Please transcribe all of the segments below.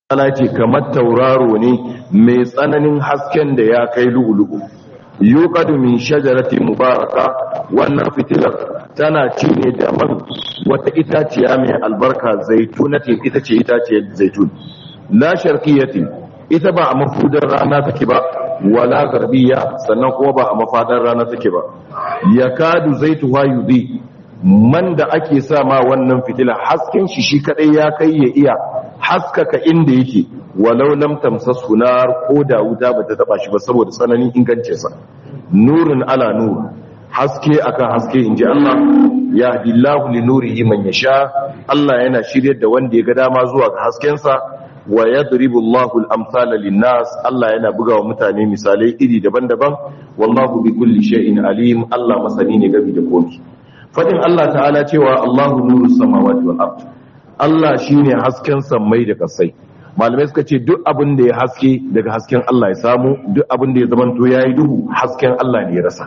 ta'ala ce kamar tauraro ne mai tsananin hasken da ya kai lu'ulu'u yuqadu min shajarati mubaraka wannan fitilar tana ci ne da man wata itaciya mai albarka zaitunati ita ce itaciyar zaitun la sharqiyatin ita ba a mafudar rana take ba wala garbiya sannan kuma ba a mafadar rana take ba yakadu zaituha yudhi man da ake sa ma wannan fitila hasken shi shi kadai ya kai ya iya haskaka inda yake walau lam tamsasu nar ko da wuta bata taba shi ba saboda tsananin ingancin sa nurun ala nur haske akan haske inji Allah ya hadillahu li nurihi man yasha Allah yana shiryar da wanda ya ga dama zuwa ga hasken sa wa yadribu Allahu al-amthala lin-nas Allah yana buga wa mutane misalai iri daban-daban wallahu bi kulli shay'in alim Allah masani ne game da komai fadin Allah ta'ala cewa Allahu nuru samawati wal ard Allah shine hasken sammai da kasai malamai suka ce duk abin da ya haske daga hasken Allah ya samu duk abin da ya zamanto yayi duhu hasken Allah ne ya rasa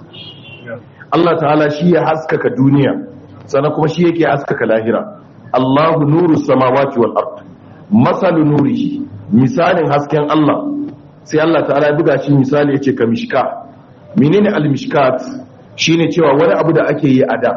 Allah ta'ala shi ya haskaka duniya sannan kuma shi yake haskaka lahira Allahu nuru samawati wal ard masalu nurihi misalin hasken Allah sai Allah ta'ala ya buga shi misali yace ka mishka menene al-mishkat shine cewa wani abu da ake yi a da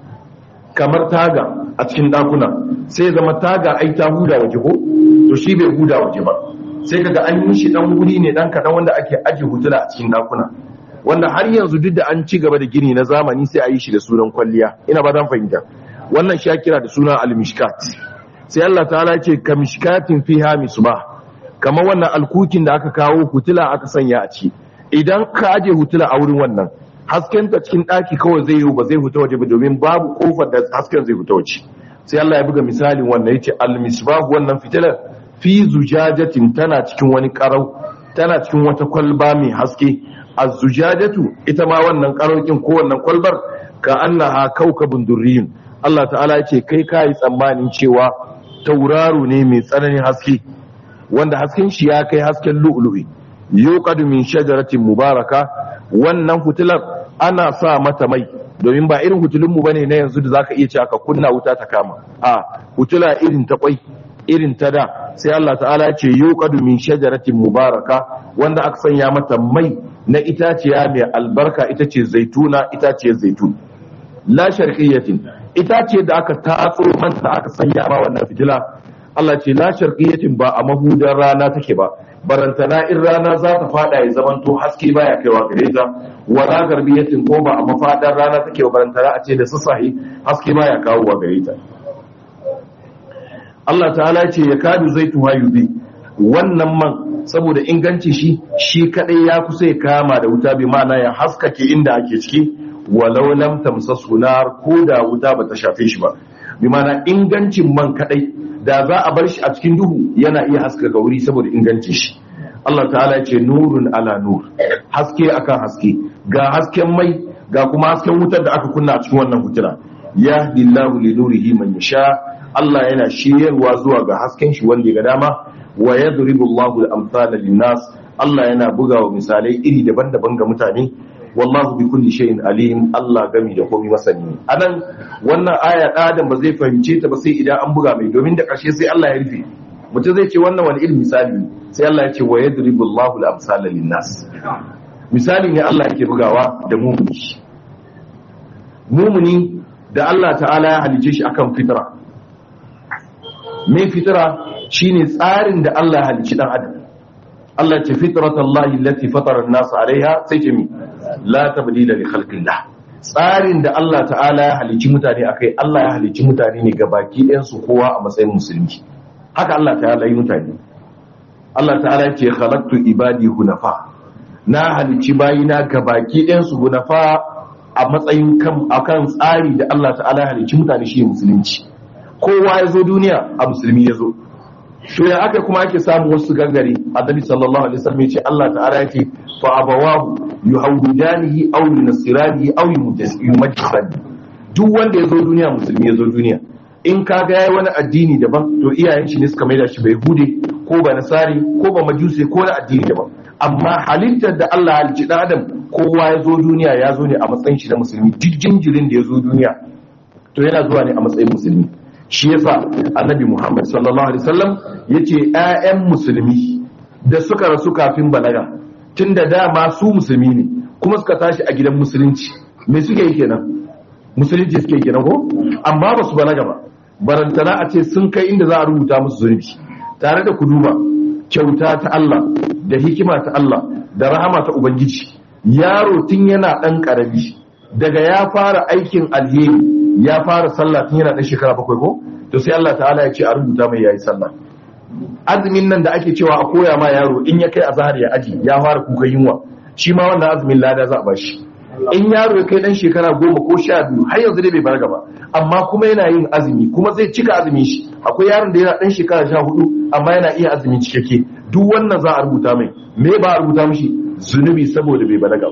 kamar taga a cikin dakuna sai zama taga ai ta huda waje ko to shi bai huda waje ba sai kaga an yi shi dan wuri ne dan kadan wanda ake aje hutula a cikin dakuna wanda har yanzu duk da an ci gaba da gini na zamani sai a yi shi da sunan kwalliya ina ba dan fahimta wannan shi kira da suna al-mishkat sai Allah ta'ala ce ka mishkatin fiha misbah kamar wannan alkukin da aka kawo hutula aka sanya a ciki idan ka aje hutula a wurin wannan hasken ta cikin daki kawai zai yi ba zai fita waje ba domin babu kofar da hasken zai fita waje sai Allah ya buga misalin wannan yace al-misbah wannan fitilar fi zujajatin tana cikin wani karau tana cikin wata kwalba mai haske az-zujajatu ita ma wannan karaukin ko wannan kwalbar ka annaha kaukabun durriyun Allah ta'ala yace kai kai tsammanin cewa tauraro ne mai tsananin haske wanda hasken shi ya kai hasken lu'lu'i yuqadu min shajaratin mubaraka wannan fitilar ana sa mata mai domin ba irin hutulunmu bane na yanzu da zaka iya ce aka kunna wuta ta kama a hutula irin ta kwai irin ta da sai Allah ta'ala ce yuqadu min shajaratin mubaraka wanda aka sanya mata mai na itaciya mai albarka ita ce zaituna itace zaitun la sharqiyatin itace da aka tatso manta aka sanya ma wannan fitila Allah ce la sharqiyatin ba a mahudar rana take ba barantana in rana za ta fada ya zamanto haske baya kaiwa gare ta wala garbiyatin ko ba a mafadar rana take ba barantana a ce da sassahi haske baya kawowa gare ta Allah ta'ala ce ya kadu zaitu hayubi wannan man saboda inganci shi shi kadai ya kusa ya kama da wuta bi ma'ana ya haskake inda ake ciki walau lam tamsasu nar ko da wuta bata shafe shi ba bi ma'ana ingancin man kadai da za a bar shi a cikin duhu yana iya haskaka wuri saboda ingancin shi Allah ta'ala ya ce nurun ala nur haske akan haske ga hasken mai ga kuma hasken wutar da aka kunna a cikin wannan hutuna ya dillahu li nurihi man yasha Allah yana shiryarwa zuwa ga hasken shi wanda ga dama wa yadribu Allahu al-amthala lin-nas Allah yana bugawa misalai iri daban-daban ga mutane wallahu bi kulli shay'in alim Allah gami da komai masani anan wannan aya da adam ba zai fahimce ta ba sai idan an buga mai domin da ƙarshe sai Allah ya rufe mutum zai ce wannan wani irin misali sai Allah ya ce wa yadribu Allahu al-amsala lin-nas misali ne Allah yake bugawa da mumuni mumuni da Allah ta'ala ya halice shi akan fitra mai fitra shine tsarin da Allah ya halici dan adam Allah ce fitratallahi allati fatara an-nas alaiha sai ce mi la tabdila li khalqillah tsarin da Allah ta'ala ya halici mutane akai Allah ya halici mutane ne gabaki ɗayan su kowa a matsayin musulmi haka Allah ta'ala yi mutane Allah ta'ala ya ce khalaqtu ibadi hunafa na halici bayina gabaki ɗayan su hunafa a matsayin kan akan tsari da Allah ta'ala ya halici mutane shi musulunci kowa ya zo duniya a musulmi ya zo to ya aka kuma ake samu wasu gangare annabi sallallahu alaihi wasallam ya ce Allah ta'ala ya ce fa abawahu yuhawidanihi aw yunasiranihi aw yumajjisani duk wanda ya zo duniya musulmi ya zo duniya in ka ga yayi wani addini daban to iyayen shi ne suka maida shi bai hude ko ba nasari ko ba majusi ko na addini daban amma halittar da Allah halicci dan adam kowa ya zo duniya ya zo ne a matsayin shi na musulmi duk jinjirin da ya zo duniya to yana zuwa ne a matsayin musulmi shi yasa annabi Muhammad sallallahu alaihi wasallam yace ƴaƴan musulmi da suka rasu kafin balaga tunda dama su musulmi ne kuma suka tashi a gidan musulunci me suke yi kenan musulunci suke kenan ko amma ba su balaga ba barantana a ce sun kai inda za a rubuta musu zunubi tare da ku duba kyauta ta Allah da hikima ta Allah da rahama ta ubangiji yaro tun yana dan karami daga ya fara aikin alheri ya fara sallah tun yana dan shekara bakwai ko to sai Allah ta'ala ya ce a rubuta mai yayi sallah azumin nan da ake cewa a koya ma yaro in ya kai azhar ya aji ya fara kuka yunwa shi ma wannan azumin lada za a bashi in yaro ya kai dan shekara goma ko sha biyu har yanzu dai bai balaga ba amma kuma yana yin azumi kuma zai cika azumin shi akwai yaron da yana dan shekara sha hudu amma yana iya azumin cikakke duk wannan za a rubuta mai me ba a rubuta mishi zunubi saboda bai balaga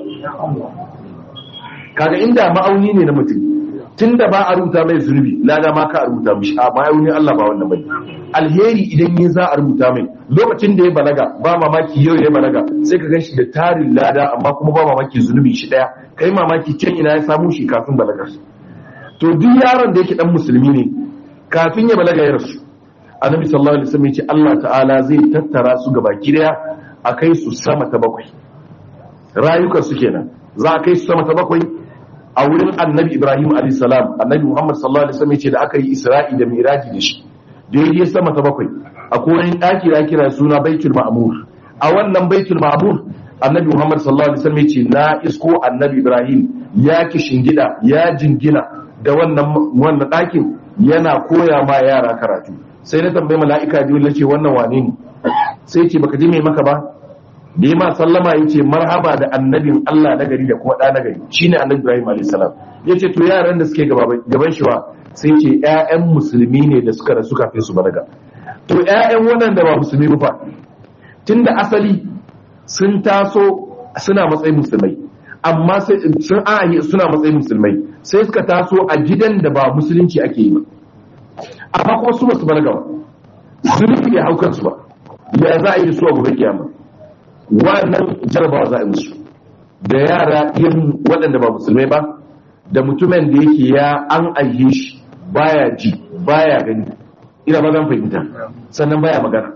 kaga inda ma'auni ne na mutum tunda ba a rubuta mai zunubi lada ma ka a rubuta mishi a ma'auni Allah ba wannan bane alheri idan ya za a rubuta mai lokacin da ya balaga ba mamaki yau ya balaga sai ka ganshi da tarin lada amma kuma ba mamaki zunubi shi daya kai mamaki can ina ya samu shi kafin balagar to duk yaron da yake dan musulmi ne kafin ya balaga ya rasu annabi sallallahu alaihi wasallam ya ce Allah ta'ala zai tattara su gaba daya a kai su sama ta bakwai rayukan su kenan za a kai su sama ta bakwai a wurin annabi ibrahim alayhi salam annabi muhammad sallallahu alaihi wasallam ya ce da aka yi isra'i da miraji da shi da ya je sama ta bakwai a koren daki da kira suna baitul ma'mur a wannan baitul ma'mur annabi muhammad sallallahu alaihi wasallam ya ce na isko annabi ibrahim ya ki shingida ya jingina da wannan wannan dakin yana koya ma yara karatu sai na tambayi mala'ika biyu na ce wannan wane ne sai ce baka ji mai maka ba da yi ma sallama ya ce marhaba da annabin Allah na gari da kuma ɗa na gari shi ne annabi Ibrahim a.s. ya ce to yaran da suke gaban shi wa sai ce ‘ya'yan musulmi ne da suka rasu kafin su balaga to ‘ya'yan waɗanda ba musulmi ba tun da asali sun taso suna matsayin musulmai amma sun ahi suna matsayin musulmai sai suka taso a gidan da ba musulunci ake yi ba amma kuma su basu balaga ba zunubi ya hau kansu ba ya za a yi da su a gobe kiyama wannan jarabawa za a musu da yara yin waɗanda ba musulmai ba da mutumin da yake ya an aihe shi baya ji baya gani ina ba zan fahimta sannan baya magana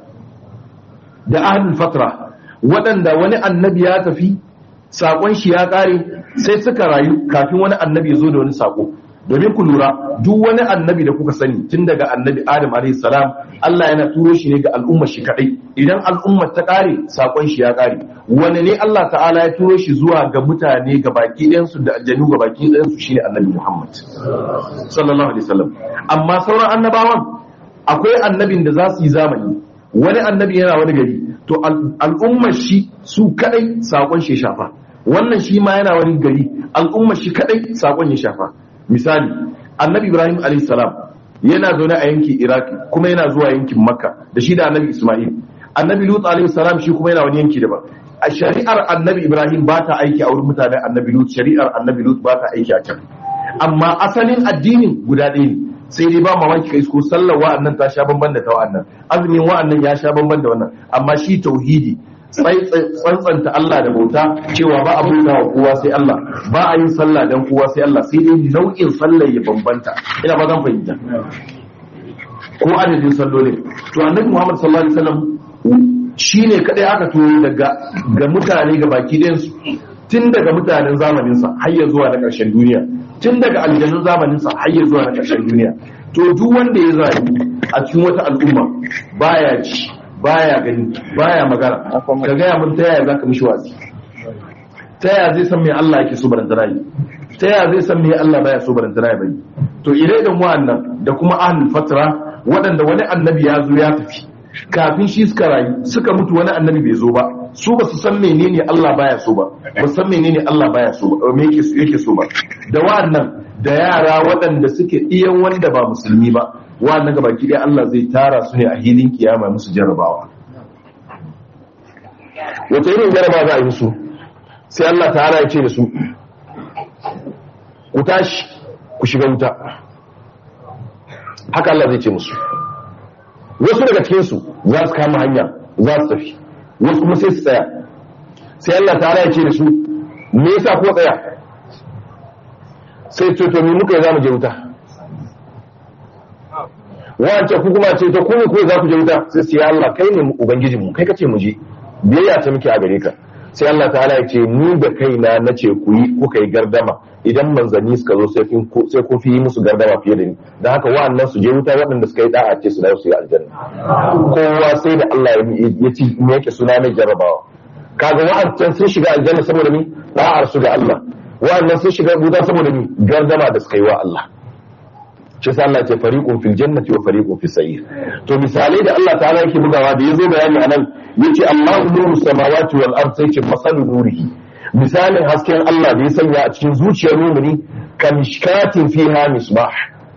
da ahlul fatra waɗanda wani annabi ya tafi saƙon shi ya ƙare sai suka rayu kafin wani annabi ya zo da wani saƙo domin ku lura duk wani annabi da kuka sani tun daga annabi adam salam Allah yana turo shi ne ga al'ummar shi kadai idan al'ummar ta kare sakon shi ya kare wani ne Allah ta'ala ya turo shi zuwa ga mutane ga baki ɗayan su da aljanu ga baki ɗayan su shine annabi Muhammad sallallahu alaihi wasallam amma sauran annabawan akwai annabin da za su yi zamani wani annabi yana wani gari to al'ummar shi su kadai sakon shi ya shafa wannan shi ma yana wani gari al'ummar shi kadai sakon ya shafa misali annabi ibrahim salam yana zaune a yankin iraki kuma yana zuwa yankin makka da shi da annabi isma'il annabi lut salam shi kuma yana wani yanki daban a shari'ar annabi ibrahim ba ta aiki a wurin mutanen annabi lut shari'ar annabi lut ba ta aiki a can amma asalin addinin guda ɗaya ne sai dai ba mamaki kai ko sallar wa'annan ta sha bamban da ta wa'annan azumin wa'annan ya sha bamban da wannan amma shi tauhidi tsantsanta Allah da bauta cewa ba a bauta wa kowa sai Allah ba a yin sallah dan kowa sai Allah sai dai nau'in sallar ya bambanta ina ba zan fahimta ko adadin sallolin to annabi Muhammad sallallahu alaihi wasallam shine kadai aka turo daga ga mutane ga baki ɗayan su tun daga mutanen zamanin sa har ya zuwa na ƙarshen duniya tun daga aljanun zamanin sa har ya zuwa na ƙarshen duniya to duk wanda ya zabi a cikin wata al'umma baya ji baya gani baya magana ka gaya mun ta yaya zaka mishi wasi ta yaya zai san me Allah yake so barantana yi ta yaya zai san me Allah baya so barantana yi to ire da wa'annan da kuma ahlul fatra waɗanda wani annabi ya zo ya tafi kafin shi suka rayu suka mutu wani annabi bai zo ba su ba su san menene Allah baya so ba ba san menene Allah baya so ba me yake yake so ba da wa'annan da yara waɗanda suke iyan wanda ba musulmi ba wannan ga baki ɗaya Allah zai tara su ne a hilin kiyama musu jarabawa wata irin jarabawa za a yi su sai Allah ta'ala ya ce da su ku tashi ku shiga wuta haka Allah zai ce musu wasu daga cikinsu za su kama hanya za su tafi wasu kuma sai su tsaya sai Allah ta'ala ya ce da su me yasa ko tsaya sai ce to me muka yi za mu je wuta wance ku kuma ce to ku ne ku za ku je wuta sai sai Allah kai ne ubangijin mu kai kace mu je biyayya ta muke a gare ka sai Allah ta'ala ya ce ni da kaina na ce ku yi kuka yi gardama idan manzanni suka zo sai sai ku fi musu gardama fiye da ni dan haka wa'annan su je wuta waɗanda suka yi da'a ce su dawo su yi aljanna kowa sai da Allah ya ci me yake suna mai jarabawa kaga wa'ancan sun shiga aljanna saboda ni da'ar su ga Allah wa'annan sun shiga wuta saboda ni gardama da suka yi wa Allah shi sa Allah ce fariqun fil jannati wa fariqun fis sa'ir to misalai da Allah ta'ala yake bugawa da yazo bayani anan yace Allahu nuru samawati wal ard sai ce masalu nurihi misalin hasken Allah da ya sanya a cikin zuciyar mumini kamishkatin fiha misbah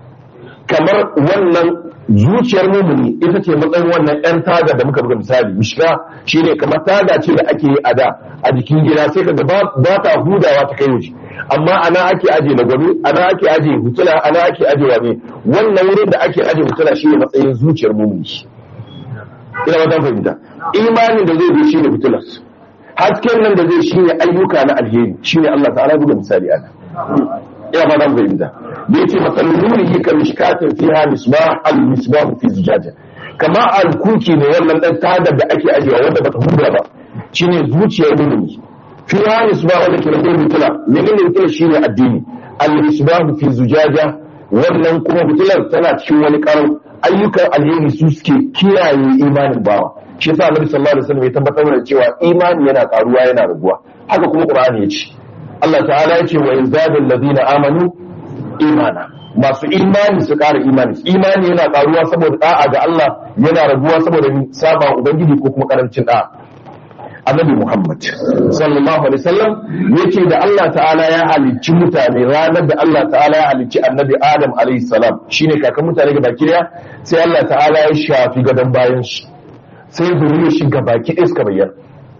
kamar wannan zuciyar mumini ita ce matsayin wannan yan taga da muka buga misali mishka shine kamar taga ce da ake yi a da a jikin gida sai kaga ba ta hudawa ta kai waje amma ana ake aje na gwani ana ake aje hutula ana ake aje wane wannan wurin da ake aje hutula shine matsayin zuciyar mumini ina wata fahimta imanin da zai bi shine hutular hasken nan da zai shine ayyuka na alheri shine Allah ta'ala buga misali ana ina ba zan fahimta da yace masalun nurihi ka mishkatin fiha misbah al misbah fi zujaja kama al kuki ne wannan dan tadar da ake ajewa wanda bata huda ba shine zuciyar mumini fiha misbah wanda ke da mutula menene mutula shine addini al misbah fi zujaja wannan kuma mutular tana cikin wani karan ayyukan alheri su suke kiyaye imanin bawa shi yasa Annabi sallallahu alaihi wasallam ya tabbatar da cewa imani yana karuwa yana raguwa haka kuma Qur'ani ya ce Allah ta'ala ya ce wa yazadul ladina amanu imana masu imani su ƙara imani imani yana karuwa saboda da'a ga Allah yana raguwa saboda saba ubangiji ko kuma karancin da'a annabi Muhammad sallallahu alaihi wasallam yace da Allah ta'ala ya halicci mutane ranar da Allah ta'ala ya halicci annabi Adam alaihi salam shine kakan mutane ga baki daya sai Allah ta'ala ya shafi gadon bayan shi sai zuriya shi ga baki ɗaya suka bayyana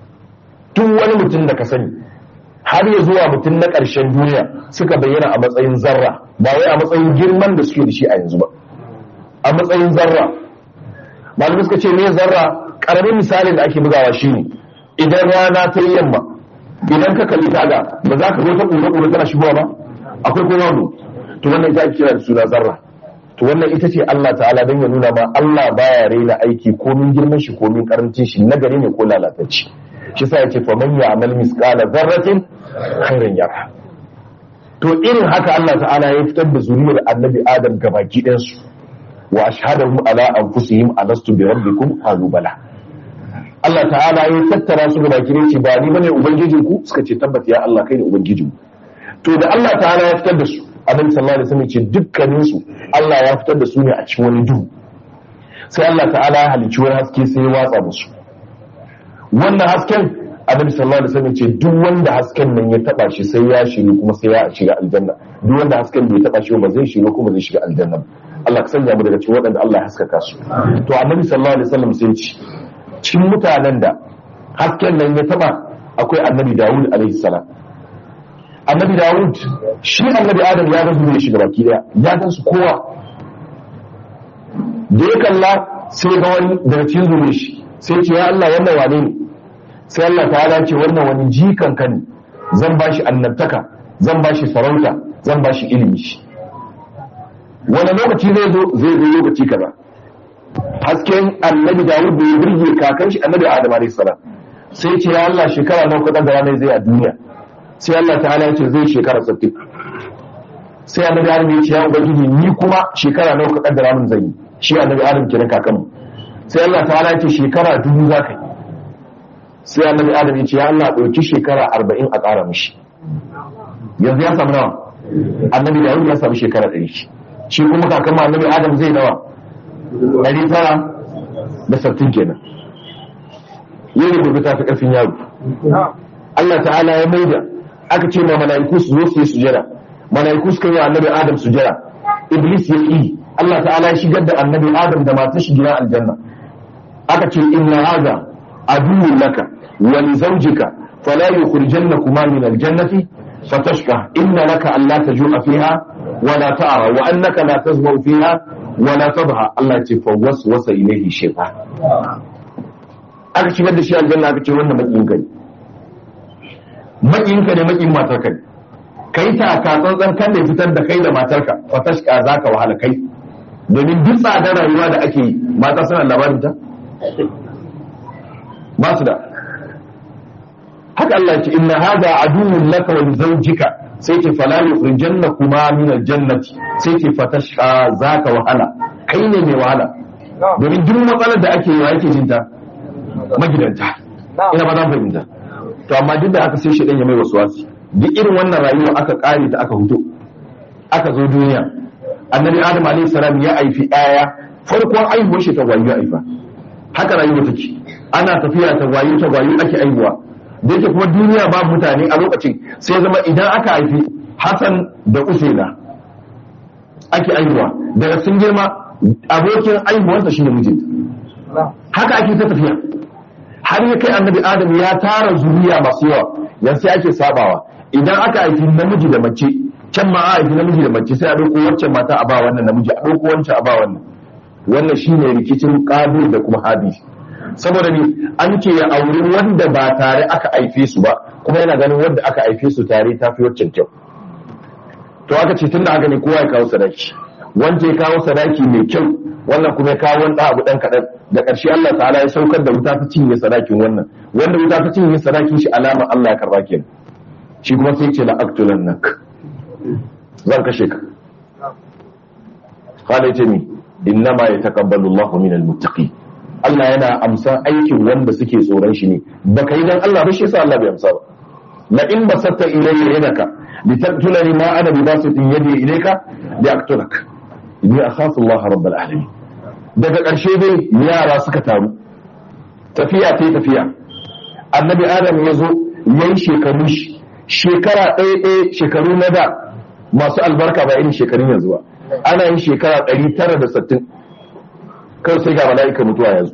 duk wani mutum da ka sani har ya zuwa mutum na ƙarshen duniya suka bayyana a matsayin zarra ba wai a matsayin girman da suke da shi a yanzu ba a matsayin zarra malamai suka ce me zarra ƙaramin misalin da ake bugawa shine idan rana ta yi yamma idan ka kalli taga ba za ka zo ta ƙura-ƙura tana shigowa ba akwai kuma wani to wannan ita ake kira da suna zarra to wannan ita ce Allah ta'ala don ya nuna ma Allah baya raina aiki komin girman shi komin karancin shi nagari ne ko lalatacci shi sa yace fa man ya'mal misqala dharratin khairan yara to irin haka Allah ta'ala ya fitar da zuriyar annabi Adam gabaki ɗayan su wa ashhadahum ala anfusihim alastu bi rabbikum qalu bala Allah ta'ala ya tattara su gabaki ɗayan shi ba ni bane ubangijinku suka ce tabbata ya Allah kai ne ubangijinmu to da Allah ta'ala ya fitar da su annabi sallallahu alaihi wasallam ce dukkanin su Allah ya fitar da su ne a cikin wani duhu sai Allah ta'ala ya halicci wani haske sai ya watsa musu wannan hasken annabi sallallahu alaihi wasallam ce duk wanda hasken nan ya taba shi sai ya shiga kuma sai ya shiga aljanna duk wanda hasken bai taba shi ba zai shiga kuma zai shiga aljanna Allah ka sanya mu daga cikin waɗanda Allah ya haskaka su to annabi sallallahu alaihi wasallam sai ce cikin mutanen da hasken nan ya taba akwai annabi Dawud alaihi salam annabi Dawud shi annabi Adam ya ga zuriya shiga baki daya ya gan su kowa da ya kalla sai ga wani daga cikin zuriya shi sai ce ya Allah wannan wane ne sai Allah ta ce wannan wani jikan ka ne zan bashi annabtaka zan bashi sarauta zan bashi ilimi shi wani lokaci zai zo zai zo lokaci kaza hasken annabi Dawud da ya burge kakan shi annabi Adam alayhi salam sai ce ya Allah shekara nawa ka da ranar zai a duniya sai Allah ta'ala ya ce zai shekara 60 sai annabi Adam ya ce ya ubangiji ni kuma shekara nawa ka kaddara min zan yi shi annabi Adam kenan kakanmu sai Allah ta'ala ya ce shekara dubu za ka yi sai annabi Adam ya ce ya Allah ɗauki shekara 40 a ƙara mishi yanzu ya samu nawa annabi Dawud ya samu shekara 100 shi kuma kakanmu annabi Adam zai nawa 960 kenan yau da gobe ta fi ƙarfin yaro Allah ta'ala ya maida aka ce ma mala'iku su zo su yi sujada mala'iku suka yi wa annabi adam sujada iblis ya yi Allah ta'ala ya shigar da annabi adam da matar shi gidan aljanna aka ce inna hadha aduwwun laka wa li zawjika fala yukhrijannakuma min aljannati fatashqa inna laka an la tajua fiha wa la ta'ra wa annaka la tazma'u fiha wa la tadha Allah ya ce fa waswasa ilayhi shaytan aka shigar da shi aljanna aka ce wannan makiyin kai makiyinka ne makiyin matarka ne kai ta ka tsantsan kan da fitar da kai da matarka fa tashka zaka wahala kai domin duk tsadar rayuwa da ake yi mata suna labarin ta ba su da haka Allah ya ce inna hada aduwwun laka wa li zawjika sai ce fala yukhrijanna kuma min aljannati sai ce fatashqa zaka wahala kai ne mai wahala domin duk matsalar da ake yi wa yake jinta magidanta ina ba za mu fahimta to amma duk da haka sai shi ya mai wasu wasi duk irin wannan rayuwa aka kare ta aka huto aka zo duniya annabi adam alayhi salam ya aifi aya farkon aihuwar shi ta wayo aifa haka rayuwa take ana tafiya ta wayo ta wayo ake aihuwa da yake kuma duniya ba mutane a lokacin sai zama idan aka haifi Hassan da Usaina ake aihuwa daga sun girma abokin aihuwarsa shi ne mijinta haka ake ta tafiya har ya kai annabi adam ya tara zuriya masu yawa yanzu sai ake sabawa idan aka haifi namiji da mace can ma a haifi namiji da mace sai a ɗauko wancan mata a ba wannan namiji a ɗauko wancan a ba wannan wannan shine rikicin qabil da kuma habil saboda ni an ce ya auri wanda ba tare aka haife su ba kuma yana ganin wanda aka haife su tare ta fi waccan kyau to aka ce tunda haka ne kowa ya kawo sadaki wanda ya kawo sadaki mai kyau wannan kuma ya kawo wani abu dan kaɗan da ƙarshe Allah ta'ala ya saukar da wuta ta cinye sadakin wannan wanda wuta ta cinye sadakin shi alama Allah ya karba kenan shi kuma sai ce la aqtulan nak zan kashe ka qala yace ni innama yataqabbalu Allahu minal muttaqin Allah yana amsan aikin wanda suke tsoron shi ne baka yi dan Allah ba shi yasa Allah bai amsa ba la in basatta ilayya yadaka litaqtulani ma ana bi basitin yadi ilayka li aqtulak inni akhafu Allah rabbul alamin daga ƙarshe dai yara suka taru tafiya ta tafiya annabi adam ya zo yayi shekaru shi shekara ɗaya ɗaya shekaru na da masu albarka ba irin shekarun yanzu ba ana yin shekara 960 kan sai ga mala'ika mutuwa yanzu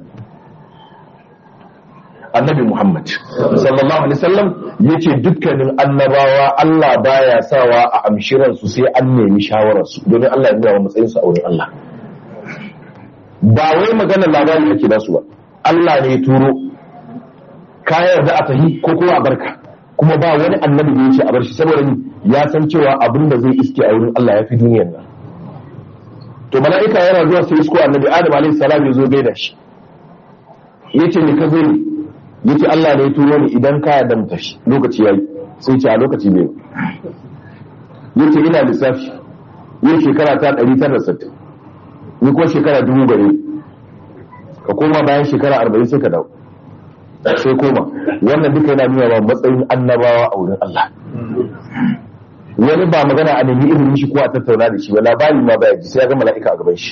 annabi muhammad sallallahu alaihi wasallam yace dukkanin annabawa Allah baya sawa a amshiran su sai an nemi shawarar su domin Allah ya nuna matsayin su a wurin Allah ba wai maganar labari ake da su ba Allah ne ya turo ka yarda a tahi ko kuma a barka kuma ba wani annabi da yace a bar shi saboda ni ya san cewa abin da zai iske a wurin Allah ya fi duniyar nan to mala'ika yana zuwa sai isko annabi adam alaihi salam ya zo gaida shi yace ni ka zo ni yace Allah ne ya turo ni idan ka yarda mu tashi lokaci yayi sai ce a lokaci bai yace ina lissafi yin shekara ta 960 ni ko shekara dubu gare ka koma bayan shekara 40 sai ka dawo sai koma wannan duka yana nuna wa matsayin annabawa a wurin Allah wani ba magana a nemi ilimin shi ko a tattauna da shi ba labari ma baya ji sai ya ga mala'ika a gaban shi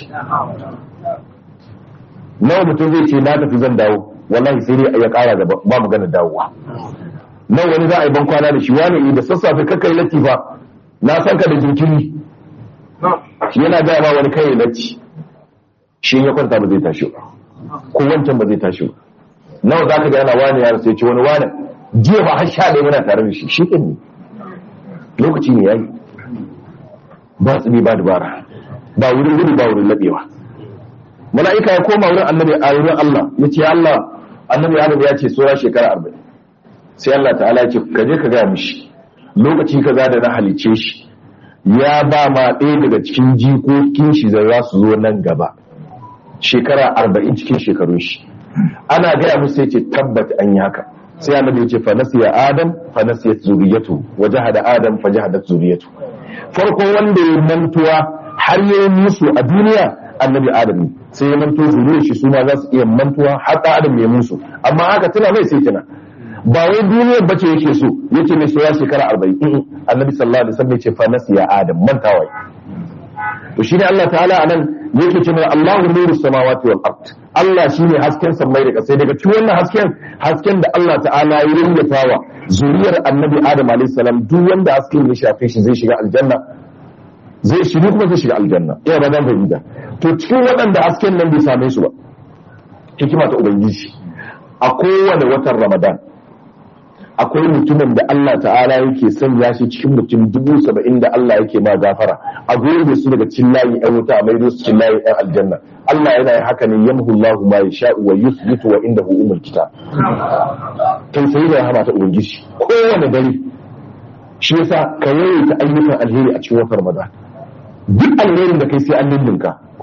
nawa mutum zai ce na tafi zan dawo wallahi sai dai ya kara gaba ba magana dawowa nawa wani za a yi ban kwana da shi wani da sassafe kakai latifa na san ka da jinkiri yana gaya ma wani kai latti shi ya kwanta ba zai tashi ba ko wancan ba zai tashi ba nawa za ka ga yana wani ya sai ce wani wani jiya ba har sha ɗaya muna tare da shi shi ne lokaci ne yayi ba tsibi ba dubara ba wurin gudu ba wurin labewa mala'ika ya koma wurin annabi a wurin Allah ya ce Allah annabi Adam ya ce tsora shekara arba'in sai Allah ta'ala ya ce ka je ka gaya mishi lokaci kaza da na halice shi ya ba ma ɗaya daga cikin jikokin shi da za su zo nan gaba shekara arba'in cikin shekarun shi ana gaya musu sai ce tabbata an yi haka sai annabi ya ce fa nasiya adam fa nasiyat zuriyatu wa jahada adam fa jahadat zuriyatu farko wanda ya mantuwa har ya yi musu a duniya annabi adam ne sai ya manto zuriyar shi su ma za su iya mantuwa har da adam ya musu amma haka tana mai sai tana ba wai duniyar bace yake so yace mai soya shekara 40 annabi sallallahu alaihi wasallam ya ce fa nasiya adam mantawa to shine Allah ta'ala anan yake cewa Allahu nuru samawati wal ard Allah shine hasken sammai da kasai daga cikin wannan hasken hasken da Allah ta'ala ya rinjatawa zuriyar annabi Adam alayhi salam duk wanda hasken ya shafe shi zai shiga aljanna zai shiga kuma zai shiga aljanna ina ba dan fahimta to cikin waɗanda hasken nan bai same su ba hikima ta ubangiji a kowane watan Ramadan akwai mutumin da Allah ta'ala yake sanya shi cikin mutum dubu saba'in da Allah yake ma gafara a gobe su daga cikin layi ɗan wuta a maido su cikin layi ɗan aljanna Allah yana yin haka ne yamhu Allahu ma yasha'u wa yuthbitu wa indahu umul kitab tausayi da rahama ta ubangiji kowane dare shi yasa ka yawaita ayyukan alheri a cikin watan Ramadan duk alherin da kai sai an lullunka ko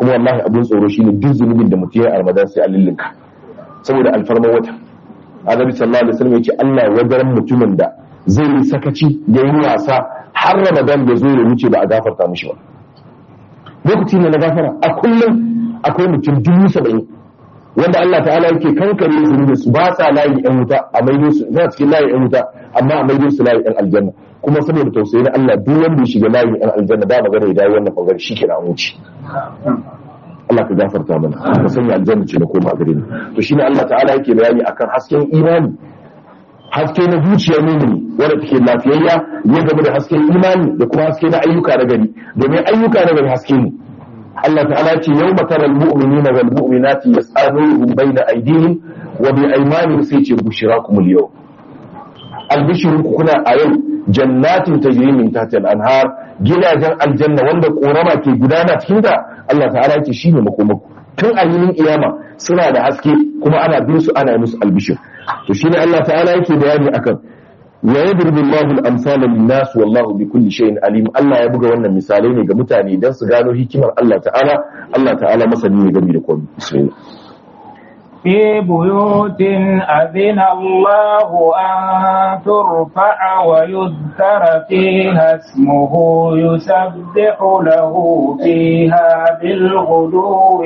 kuma wallahi abin tsoro shine duk zunubin da mutum ya yi a ramadan sai a lillinka saboda alfarman wata annabi sallallahu alaihi wasallam yace Allah wadaran mutumin da zai yi sakaci da yi wasa har ramadan da zo ya wuce ba a gafarta mishi ba lokaci ne na gafara a kullum akwai mutum dubu saba'in wanda Allah ta'ala yake kankare zunubin su ba sa layi yan wuta a maido su za cikin layi yan wuta amma a maido su layi yan aljanna kuma saboda tausayi na Allah duk wanda ya shiga layin yan aljanna ba magana ya dawo wannan bangare shi kenan an wuce Allah ka gafarta mana ka sanya aljanna ce na koma gare ni to shine Allah ta'ala yake bayani akan hasken imani haske na zuciyar mumini wanda take lafiyayya ya gaba da hasken imani da kuma haske na ayyuka na gari domin ayyuka na gari haske ne Allah ta'ala ce yau matara al-mu'minina wal mu'minati yas'aluhum bayna aydihim wa bi aymanihim sai ce bushirakum al-yawm albishirun kuna a yau jannatin tajri min tahtiha al-anhar gidajen aljanna wanda korama ke gudana cikin ta Allah ta'ala ce shine makomako tun a yinin kiyama suna da haske kuma ana bin su ana musu albishir to shine Allah ta'ala yake bayani akan wa yadribu Allahu al-amsala lin-nas wallahu bi kulli shay'in alim Allah ya buga wannan misalai ne ga mutane dan su gano hikimar Allah ta'ala Allah ta'ala masani ne game da komai bismillah في بيوت أذن الله أن ترفع ويذكر فيها اسمه يسبح له فيها بالغدو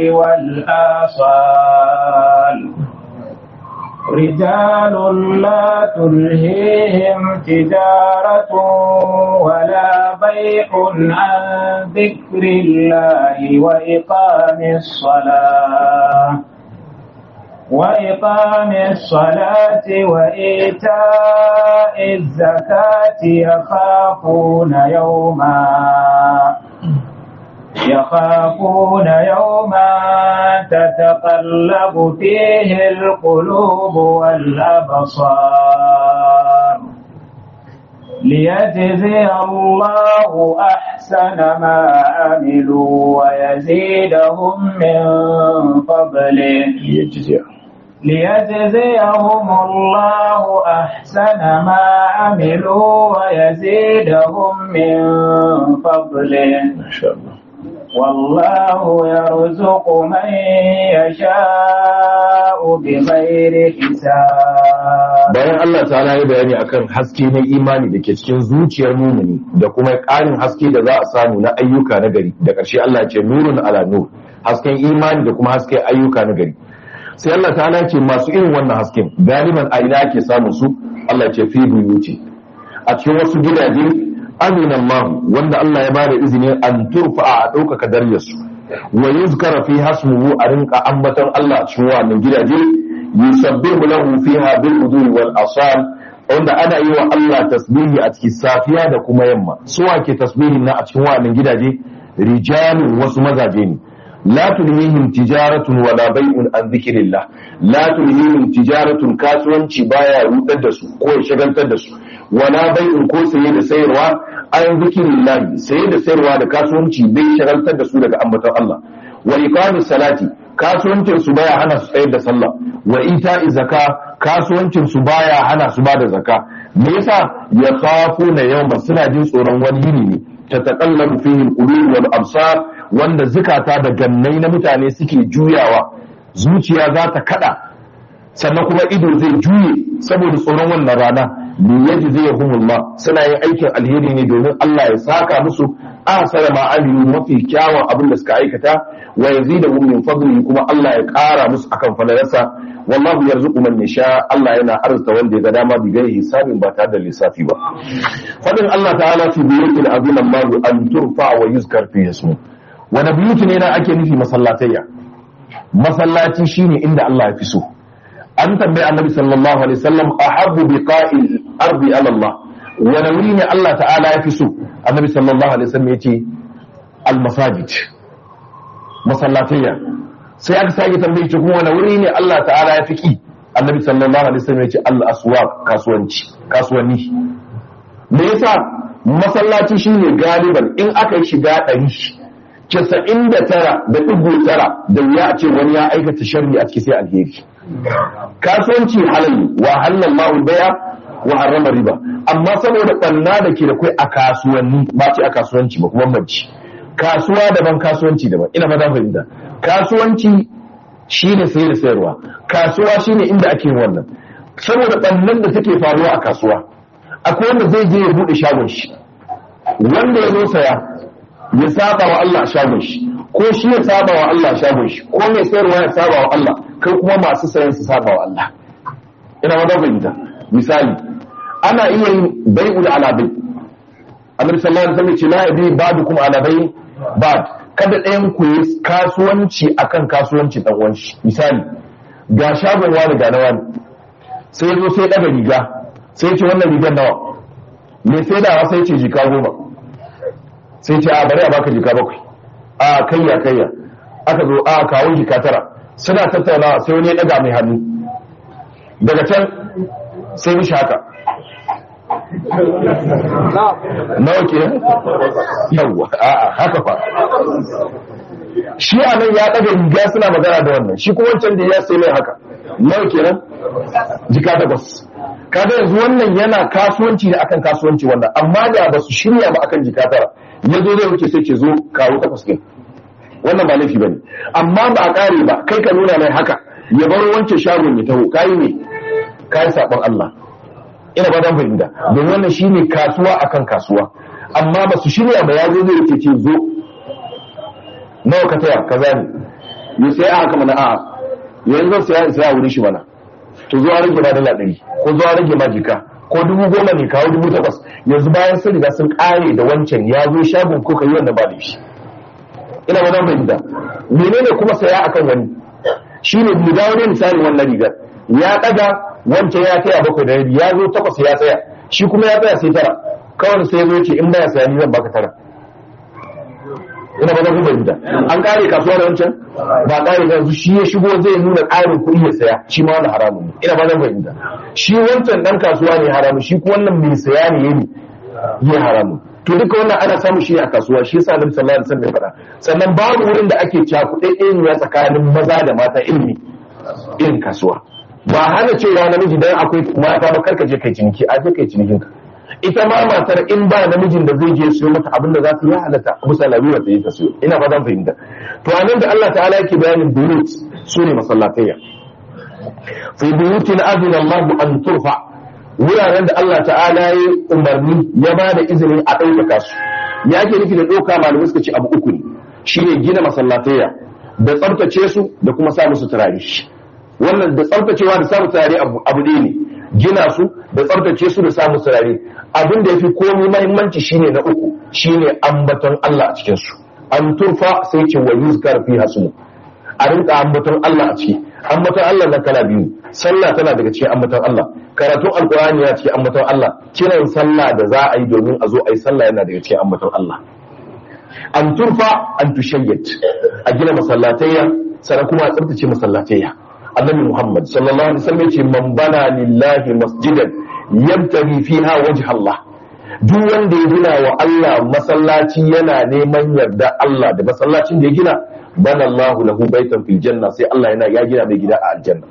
والآصال رجال لا تلهيهم تجارة ولا بيع عن ذكر الله وإقام الصلاة وإقام الصلاة وإيتاء الزكاة يخافون يوما يخافون يوما تتقلب فيه القلوب والأبصار ليجزي الله أحسن ما عملوا ويزيدهم من فضله ليجزي ليجزيهم الله أحسن ما عملوا ويزيدهم من فضله ما شاء الله والله يرزق من يشاء بغير حساب bayan Allah ta'ala ya bayani akan haske na imani da ke cikin zuciyar mumini da kuma ƙarin haske da za a samu na ayyuka na gari da ƙarshe Allah ya ce nurun ala nur hasken imani da kuma hasken ayyuka na gari sai Allah ta'ala ya ce masu irin wannan hasken galiban a ina ake samun su Allah ya ce fi buyuti a cikin wasu gidaje aminan mahu wanda Allah ya bada izini an turfa a ɗaukaka daryarsu wa yuzkara fi hasmuhu a rinka ambaton Allah a cikin wannan gidaje yusabbihu lahu fiha bil udwi wal asal wanda ana yi wa Allah tasbihi a cikin safiya da kuma yamma su ke tasbihin na a cikin wannan gidaje rijalun wasu mazaje ne la tulhihim tijaratun wala bai'un an dhikrillah la tulhihim tijaratun kasuwanci baya rudar da su ko ya shagaltar da su wala bai'un ko saye da sayarwa an zikirin saye da sayarwa da kasuwanci bai shagaltar da su daga ambaton Allah wa iqamis salati kasuwancin su baya hana su tsayar da sallah wa ita'i zaka kasuwancin su baya hana su bada zaka me yasa ya khafuna yawma suna jin tsoron wani yini ne ta taqallabu fihi al-qulub wal absar wanda zukata da gannai na mutane suke juyawa zuciya za ta kada sannan kuma ido zai juye saboda tsoron wannan rana li yajziyahumullah suna yin aikin alheri ne domin Allah ya saka musu ahsana ma amilu mafi kyawun abin da suka aikata wa yazidahum min fadlihi kuma Allah ya kara musu akan falalarsa wallahu yarzuqu man yasha Allah yana arzuta wanda ya ga dama bi gairi hisabin ba tare da lissafi ba fadin Allah ta'ala fi buyutil azim Allah an turfa wa yuzkar fi ismu wani buyuti ne na ake nufi masallatayya masallaci shine inda Allah ya fi so an tambayi annabi sallallahu alaihi wasallam ahabbu biqa'il ardi ala Allah wani wuri ne Allah ta'ala ya fi so annabi sallallahu alaihi wasallam yace al masajid masallatayya sai aka sake tambaye shi kuma wani wuri ne Allah ta'ala ya fi ki annabi sallallahu alaihi wasallam yace al aswaq kasuwanci kasuwanni me yasa masallaci shine galiban in aka yi shiga ɗari casa'in da tara da ɗigo tara da wuya a ce wani ya aikata sharri a ciki sai alheri kasuwanci halal wa halal ma'ul baya wa harrama riba amma saboda ɓanna da ke da kai a kasuwanni ba ce a kasuwanci ba kuma manci kasuwa daban kasuwanci daban ina fata fahimta kasuwanci shine sayar da sayarwa kasuwa shine inda ake yin wannan saboda ɓannan da take faruwa a kasuwa akwai wanda zai je ya buɗe shagon shi wanda ya zo saya ya saba wa Allah a shagon shi ko shi ya saba wa Allah a shagon shi ko mai sayarwa ya saba wa Allah kai kuma masu sayan su saba wa Allah ina wata fahimta misali ana iya yin bai'ul ala bai annabi sallallahu alaihi wasallam ce la yabi ba'dukum ala bai ba'd kada ɗayan ku yi kasuwanci akan kasuwanci dan uwan shi misali ga shagon wani ga na wani sai zo sai daga riga sai ce wannan rigar nawa me sai da sai ce jika goma sai ce a bari a baka jika bakwai a kayya kayya aka zo a kawo jika tara suna tattaunawa sai wani ya daga mai hannu daga can sai mishi haka nawa ke yawwa a'a haka fa shi a nan ya daga riga suna magana da wannan shi kuma wancan da ya sai mai haka nawa kenan jika takwas kaga yanzu wannan yana kasuwanci ne akan kasuwanci wannan amma da ba su shirya ba akan jika tara ya zo zai wuce sai ce zo kawo takwas ɗin wannan ba laifi bane amma ba a kare ba kai ka nuna mai haka ya bar wancan shagon ya taho kayi ne kayi sabon Allah ina ba dan fahimta don wannan shine kasuwa akan kasuwa amma ba su shirya ba ya zo zai wuce ce zo nawa ka taya kaza ne ya sai a haka mana a'a yanzu sai sai a wurin shi mana to zo a rage ma dala ɗari ko zo a rage ma jika ko dubu goma ne kawo dubu takwas yanzu bayan sun riga sun ƙare da wancan ya zo shagon ko ka yi wannan ba da shi ina ba zan fahimta menene kuma saya akan wani shi ne mu dawo ne misali wannan rigar ya ɗaga wancan ya taya bakwai da rabi ya zo takwas ya tsaya shi kuma ya tsaya sai tara kawai sai ya zo ce in baya saya ni zan baka tara ina ba zan fahimta an kare kasuwa da wancan ba kare yanzu shi ya shigo zai nuna ƙarin kuɗi ya saya shi ma wani haramun ne ina ba zan fahimta shi wancan dan kasuwa ne haramun shi kuma wannan mai saya ne yayi yi haramun to duka wannan ana samu shi a kasuwa shi yasa Annabi sallallahu alaihi wasallam ya faɗa sannan babu wurin da ake cakuɗe ɗaya tsakanin maza da mata ilimi irin kasuwa ba hana cewa namiji dan akwai mata ba karka je kai ciniki a je kai cinikin ka ita ma matar in ba namijin da zai je siyo mata abin da za su yi halatta musa labiwa ta yi ta siyo ina fatan fahimta to anan da Allah ta'ala yake bayanin buyut su ne masallatayya fi buyutin azina Allah an turfa wuraren da Allah ta'ala ya umarni ya ba da izinin a ɗaukaka su ya ke nufi da ɗauka malamai suka ce abu uku ne shine gina masallatayya da tsabtace su da kuma sa musu turare wannan da tsabtacewa da samu turare abu ɗaya ne gina su da tsabtace su da samu turare abin da ya fi komi mahimmanci shine na uku shine ambaton Allah a cikin su an turfa sai ce wa yuzkar fi hasmu a rinka ambaton Allah a ciki ambaton Allah na kala biyu sallah tana daga cikin ambaton Allah karatun alkurani ya cikin ambaton Allah kiran sallah da za a yi domin a zo a yi sallah yana daga cikin ambaton Allah an turfa an tushayyat a gina masallatayya sannan kuma a tsabtace masallatayya annabi Muhammad sallallahu alaihi wasallam yace man bana lillahi masjidan yabtaghi fiha wajha Allah duk wanda ya gina wa Allah masallaci yana neman yarda Allah da masallacin da ya gina bana Allahu lahu baitan fil janna sai Allah yana ya gina mai gida a aljanna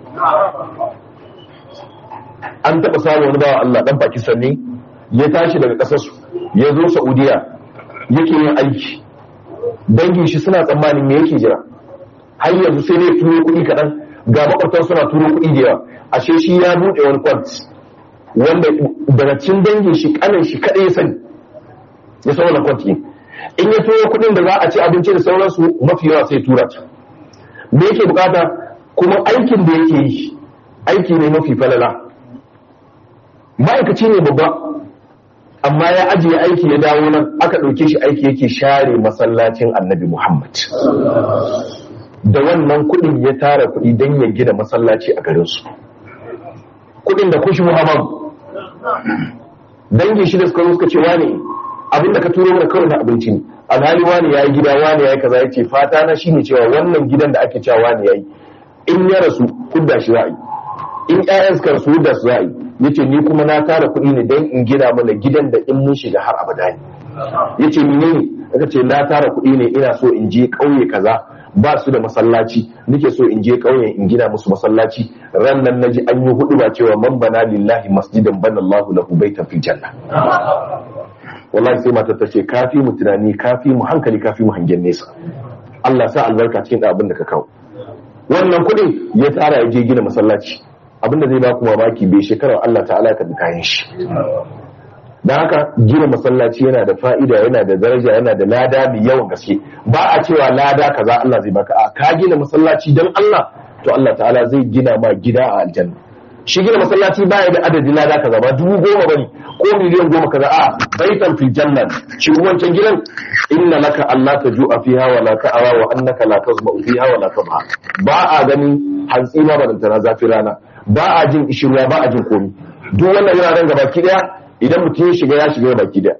an taba samu wani bawa Allah dan Pakistan ne ya tashi daga kasar su ya zo Saudiya yake yin aiki dangin shi suna tsammanin me yake jira har yanzu sai ne turo kuɗi kaɗan ga makwabtan suna turo kuɗi da yawa ashe shi ya buɗe wani kwant wanda daga cin dangin shi kanin shi kaɗai ya sani ya san wannan kwant in ya turo kuɗin da za a ci abinci da sauransu mafi yawa sai tura ta me yake bukata kuma aikin da yake yi aiki ne mafi falala ma'aikaci ne babba amma ya ajiye aiki ya dawo nan aka ɗauke shi aiki yake share masallacin annabi muhammad da wannan kuɗin ya tara kuɗi don ya gina masallaci a garinsu kuɗin da kushi muhammad dangin shi da suka suka ce wani abinda ka turo mana kawai na abinci ne alhali wani ya yi gida wani ya yi kaza ya ce fata na shine cewa wannan gidan da ake cewa wani ya yi in ya rasu hudda shi za a yi in ƴaƴan suka rasu hudda su za a yi ya ce ni kuma na tara kuɗi ne don in gina mana gidan da in mun shiga har abada ne ya ce menene aka ce na tara kuɗi ne ina so in je ƙauye kaza ba su da masallaci nake so in je ƙauyen in gina musu masallaci ran nan naji an yi hudu ba cewa man bana lillahi masjidan bana Allahu lahu baitan fil janna wallahi sai matar ta ce kafi mu tunani kafi mu hankali kafi mu hangen nesa Allah sa albarka cikin abin da ka kawo wannan kuɗin ya tsara ya je gina masallaci abin da zai ba ku mamaki bai shekarar Allah ta'ala ya karbi kayan shi don haka gina masallaci yana da fa'ida yana da daraja yana da lada mai yawan gaske ba a cewa lada kaza Allah zai baka a ka gina masallaci don Allah to Allah ta'ala zai gina ma gida a aljanna shi gina masallaci baya da adadin lada kaza ba dubu goma bane ko miliyan goma kaza a baitan fil janna shi wancan gidan inna laka Allah ta ju'a fiha wa la ta'ara wa annaka la tazma'u fiha wa la tabha ba a ganin hantsi ma barantana zafi rana ba a jin ishirwa ba a jin komi duk wannan wuraren gabaki daya idan mutum ya shiga ya shiga baki daya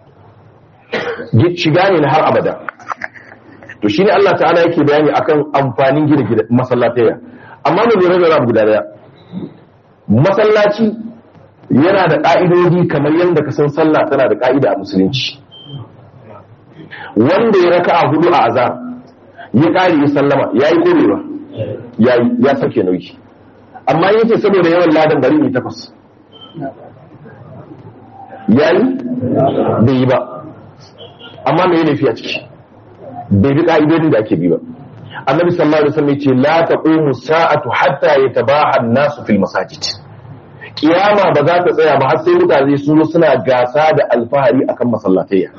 shiga ne na har abada to shine Allah ta'ala yake bayani akan amfanin gina gida masallataya amma mu lura da abu guda daya masallaci yana da ƙa'idodi kamar yadda ka san sallah tana da ƙa'ida a musulunci wanda ya raka a hudu a azar ya ƙari ya sallama ya yi korewa ya ya sake nauyi amma yace saboda yawan ladan bari ne takwas ya yi bai yi ba amma mai laifi a ciki bai bi ƙa'idodin da ake bi ba annabi sallallahu alaihi wasallam yace la taqumu sa'atu hatta yatabaha an-nasu fil masajid kiyama ba za ta tsaya ba har sai mutane su zo suna gasa da alfahari akan masallatayya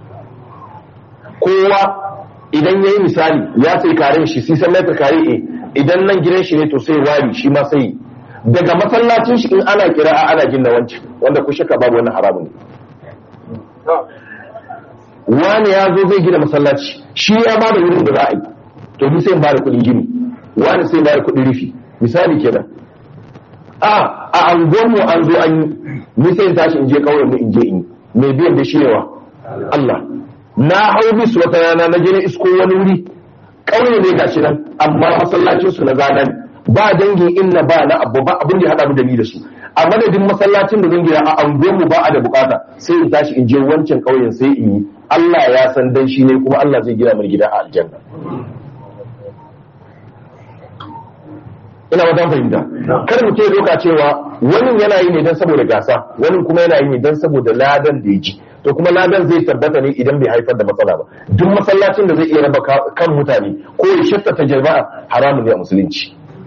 kowa idan yayi misali ya sai karen shi sai san metar kare eh idan nan gidan shi ne to sai wari shi ma sai daga masallacin shi in ana kira'a ana jin na wancan wanda ku shaka babu wannan haramun ne wani ya zo zai gina masallaci shi ya ba da wurin da za a yi to ni sai ba da kuɗin gini wani sai ba da kuɗin rufi misali kenan a a angon mu an zo an yi ni sai in tashi in je kauyen mu in je in yi mai biyan da shi yawa Allah na hau bis wata rana na je na isko wani wuri kauye ne gashi nan amma masallacin su na zanen ba dangin inna ba na abu ba abin da ya hada mu da ni da su a madadin masallacin da zan gina a angon mu ba a da bukata sai in tashi in je wancan kauyen sai in yi Allah ya san dan shi ne kuma Allah zai gina mai gida a aljanna ina wajen fahimta kar mu ce doka cewa wani yana yi ne don saboda gasa wani kuma yana yi ne don saboda ladan da ya ji to kuma ladan zai tabbata ne idan bai haifar da matsala ba duk masallacin da zai iya raba kan mutane ko ya shattata jama'a haramun ne a musulunci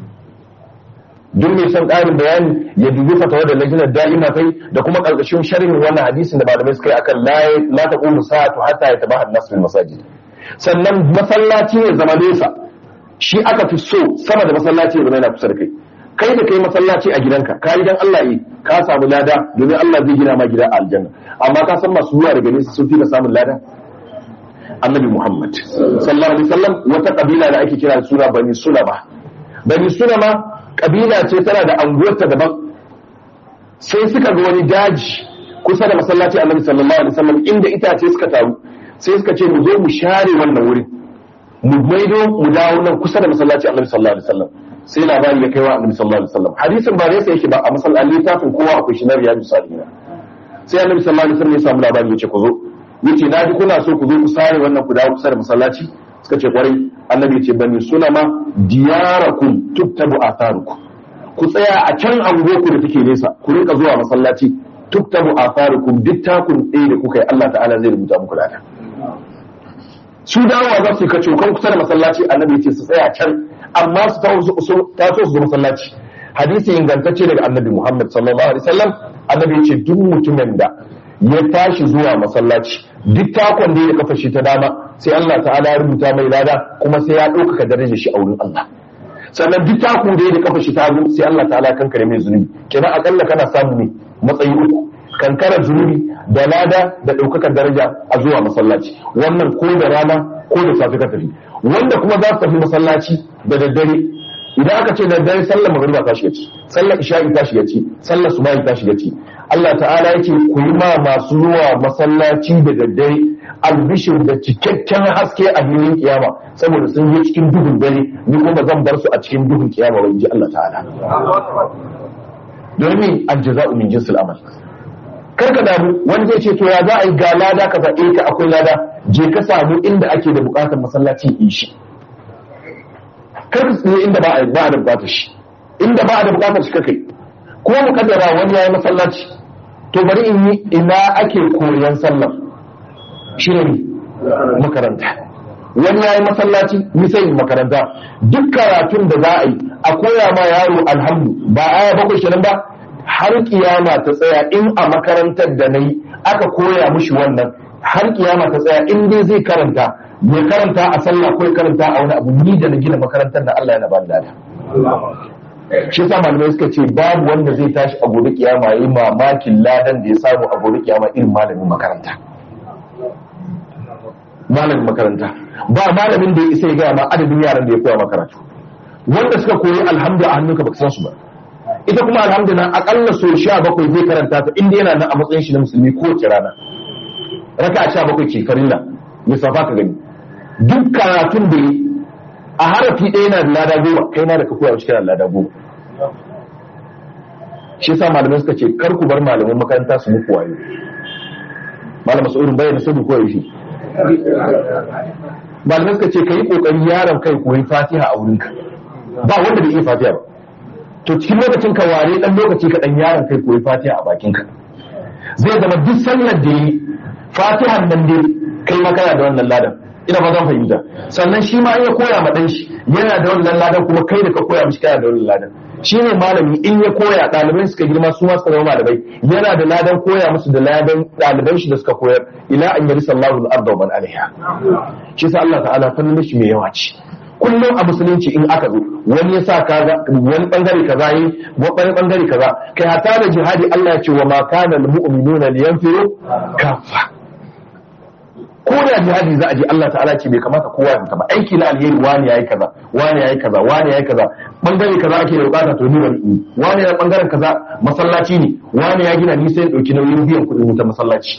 duk mai son ƙarin bayani ya dubi fatawa da lajinar da'ima kai da kuma ƙarƙashin sharhin wannan hadisin da malamai suka yi akan la taqumu sa'atu hatta yatabaha an-nas fil masajid sannan masallaci ne zama nesa shi aka fi so sama da masallaci ya zama yana kusa da kai kai da kai masallaci a gidanka ka yi dan Allah yi ka samu lada domin Allah zai gina ma gida a aljanna amma ka san masu zuwa daga nesa sun fi ka samun lada annabi Muhammad sallallahu alaihi wasallam wata kabila da ake kira suna bani sulama bani sulama kabila ce tana da anguwarta daban sai suka ga wani daji kusa da masallaci annabi sallallahu alaihi wasallam inda itace suka taru sai suka ce mu zo mu share wannan wurin mu maido mu dawo nan kusa da masallaci annabi sallallahu alaihi wasallam sai labari ya kai wa annabi sallallahu alaihi wasallam hadisin ba nesa yake ba a masallaci littafin kowa akwai shi na riyadu salihin sai annabi sallallahu alaihi wasallam ya samu labari yace ku zo yace na ji kuna so ku zo ku sare wannan ku dawo kusa da masallaci suka ce kwarai annabi ya ce bani sunama diyarakum tuktabu atharukum ku tsaya a can angoku da take nesa ku rinka zuwa masallaci tuktabu atharukum duk takun ɗaya da kuka yi Allah ta'ala zai rubuta muku lada su dawowa za su yi kace kan kusa da masallaci annabi ya ce su tsaya can amma su ta so su zo masallaci hadisi ingantacce daga annabi Muhammad sallallahu alaihi wasallam annabi ya ce duk mutumin da ya tashi zuwa masallaci duk takon da ya kafa shi ta dama sai Allah ta'ala ya rubuta mai lada kuma sai ya ɗaukaka darajar shi a wurin Allah sannan duk taku da ya kafa shi ta hagu sai Allah ta'ala kankare mai zunubi kenan akalla kana samu ne matsayi uku kankarar zunubi da lada da ɗaukakar daraja a zuwa masallaci wannan ko da rana ko da safe ka tafi wanda kuma za su tafi masallaci da daddare idan aka ce daddare sallar magariba ta shiga ci sallar isha'i ta shiga ci sallar subahi ta shiga ci Allah ta'ala yake ku yi ma masu zuwa masallaci da daddare albishir da cikakken haske a filin kiyama saboda sun je cikin duhun dare ni kuma zan bar su a cikin duhun kiyama ba in ji Allah ta'ala domin aljaza'u min jinsil amal kar ka damu wani zai ce to ya za a yi ga lada ka zaɓe ka akwai lada je ka samu inda ake da buƙatar masallaci in shi kar ka tsaye inda ba a ba a da buƙatar shi inda ba a da buƙatar shi kai ko mu kaddara wani yayi masallaci to bari in yi ina ake koyan sallar shi ne makaranta wani ya yi masallaci misali makaranta duk karatun da za a yi a koya ma yaro alhamdu ba aya bakwai kenan ba har kiyama ta tsaya in a makarantar da na yi aka koya mushi wannan har kiyama ta tsaya in dai zai karanta ya karanta a sallah ko ya karanta a wani abu ni da na gina makarantar da Allah yana ba da lada shi yasa malamai suka ce babu wanda zai tashi a gobe kiyama yi mamakin ladan da ya samu a gobe kiyama irin malamin makaranta malamin makaranta ba malamin da ya isa ya gaya ma adadin yaran da ya koya makaratu wanda suka koyi alhamdu a hannunka baka san su ba ita kuma alhamdu na akalla so sha bakwai zai karanta ta inda yana nan a matsayin shi na musulmi kowace rana raka sha bakwai ce farilla lissafa ka gani duk karatun da yi a harafi ɗaya yana da lada goma kai na da ka koya shi kana da lada goma shi yasa malamai suka ce kar ku bar malaman makaranta su muku wayo malam mas'udin bayyana sabu koyo shi malamai suka ce kai kokari yaron kai koyi fatiha a wurinka ba wanda bai iya fatiha ba to cikin lokacin ka ware dan lokaci ka dan yaron kai koyi fatiha a bakinka zai zama duk sallar da yi fatihan nan dai kai ma kana da wannan ladan ina ba zan fahimta sannan shi ma ya koya ma dan shi yana da wannan ladan kuma kai da ka koya mishi kana da wannan ladan shi ne malami in ya koya ɗalibai suka girma su ma suka zama malamai yana da ladan koya musu da ladan ɗaliban shi da suka koyar ila an yari sallahu al-arda wa man alaiha shi sa Allah ta'ala fannin shi mai yawa ce kullum a musulunci in aka zo wani ya sa kaza wani bangare kaza yi wani bangare kaza kai hata da jihadi Allah ya ce wa ma kana al-mu'minuna liyanfiru kafa ko da jihadi za a je Allah ta'ala ce bai kamata kowa ya ba aiki na alheri wani yayi kaza wani yayi kaza wani yayi kaza bangare kaza ake da bukata to ni bari wani ya bangaren kaza masallaci ne wani ya gina ni sai ya dauki nauyin biyan kuɗin wutar masallaci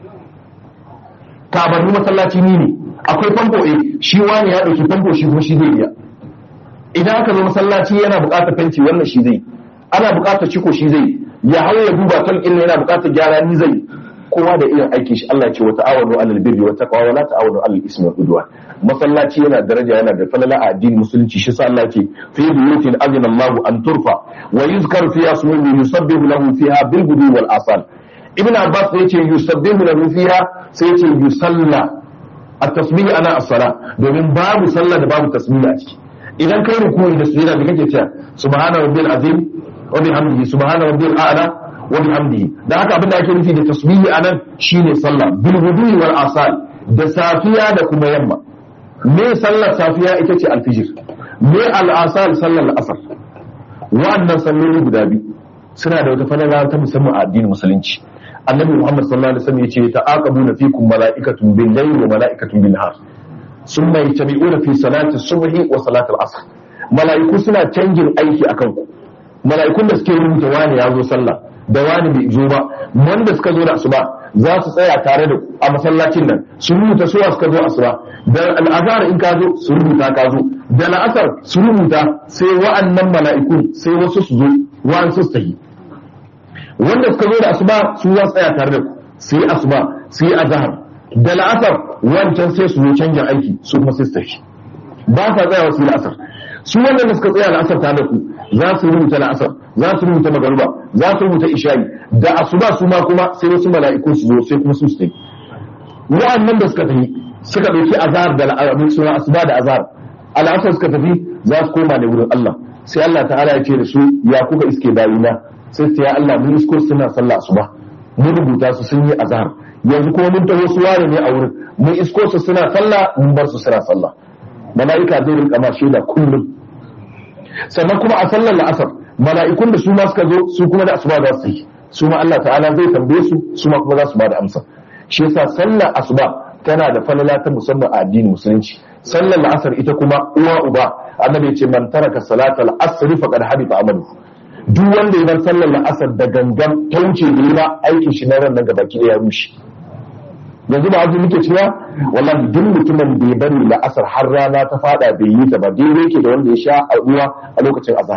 tabarni masallaci ni ne akwai famfo eh shi wani ya dauki famfo shi kuma shi zai biya idan aka zo masallaci yana bukatar fenti wannan shi zai ana bukatar ciko shi zai ya hau ya duba talqin yana bukatar gyara ni zai kowa da irin aikin shi Allah ya ce wa ta'awanu alal birri wa taqwa wa la ta'awanu alal ismi wal udwan masallaci yana daraja yana da falala a addinin musulunci shi sa Allah ya ce fi buyutin azina Allahu an turfa wa yuzkaru fiha ismuhu yusabbihu lahu fiha bil gudu wal asal ibn abbas ya ce yusabbihu lahu fiha sai ya ce yusalla at-tasbih ana as-sala domin babu sallah da babu tasbih a ciki idan kai ruku'i da sujada da kake cewa subhana rabbil azim wa bihamdihi subhana rabbil a'la wa bihamdihi da haka abin da ake nufi da tasbihi anan shine sallah bil wudu'i wal asal da safiya da kuma yamma me sallar safiya ita ce alfijir me al asal sallar asar wa'annan salloli guda biyu suna da wata falala ta musamman a addinin musulunci annabi muhammad sallallahu alaihi wasallam yace ta'aqabuna fikum mala'ikatun bil layli wa mala'ikatun bin nahar summa yajtami'una fi salati subhi wa salati al-asr mala'iku suna canjin aiki akan ku mala'ikun da suke rubuta wani ya zo sallah da wani bai zo ba wanda suka zo da asuba za su tsaya tare da a masallacin nan su rubuta suwa suka zo asuba da al'azhar in ka zo su rubuta ka zo da la'asar su rubuta sai wa'annan mala'ikun sai wasu su zo wa'ansu su tafi wanda suka zo da asuba su za su tsaya tare da ku su yi asuba su yi azhar da la'asar wancan sai su zo canjin aiki su kuma sai su tafi ba sa tsayawa su yi la'asar su wanda suka tsaya la'asar tare da ku za su rubuta la'asar za su rubuta magaruba za su rubuta isha'i da asuba su ma kuma sai wasu mala'iku su zo sai kuma su su tafi wa'annan da suka tafi suka ɗauki azhar da al'arabi suna asuba da azhar al'asar suka tafi za su koma ne wurin Allah sai Allah ta'ala ya ce da su ya kuka iske bayina sai su ya Allah mun isko suna sallah asuba mun rubuta su sun yi azhar yanzu kuma mun taho su ware ne a wurin mun isko su suna sallah mun bar su suna sallah mala'ika zai rinka ma shaida kullum sannan kuma a sallar la'asar mala'ikun da su ma suka zo su kuma da asuba za su yi su ma Allah ta'ala zai tambaye su su ma kuma za su ba da amsa shi yasa sallar asuba tana da falala ta musamman a addinin musulunci sallar la'asar ita kuma uwa uba annabi ce man taraka salatal asr faqad habita amalu duk wanda ya bar sallar la'asar da gangan ta wuce da ba aikin shi na ran nan gabaki da ya rushe yanzu ba azu muke cewa wallahi duk mutumin da ya bari la'asar har rana ta fada bai yi ta ba daidai yake da wanda ya sha a ruwa a lokacin azhar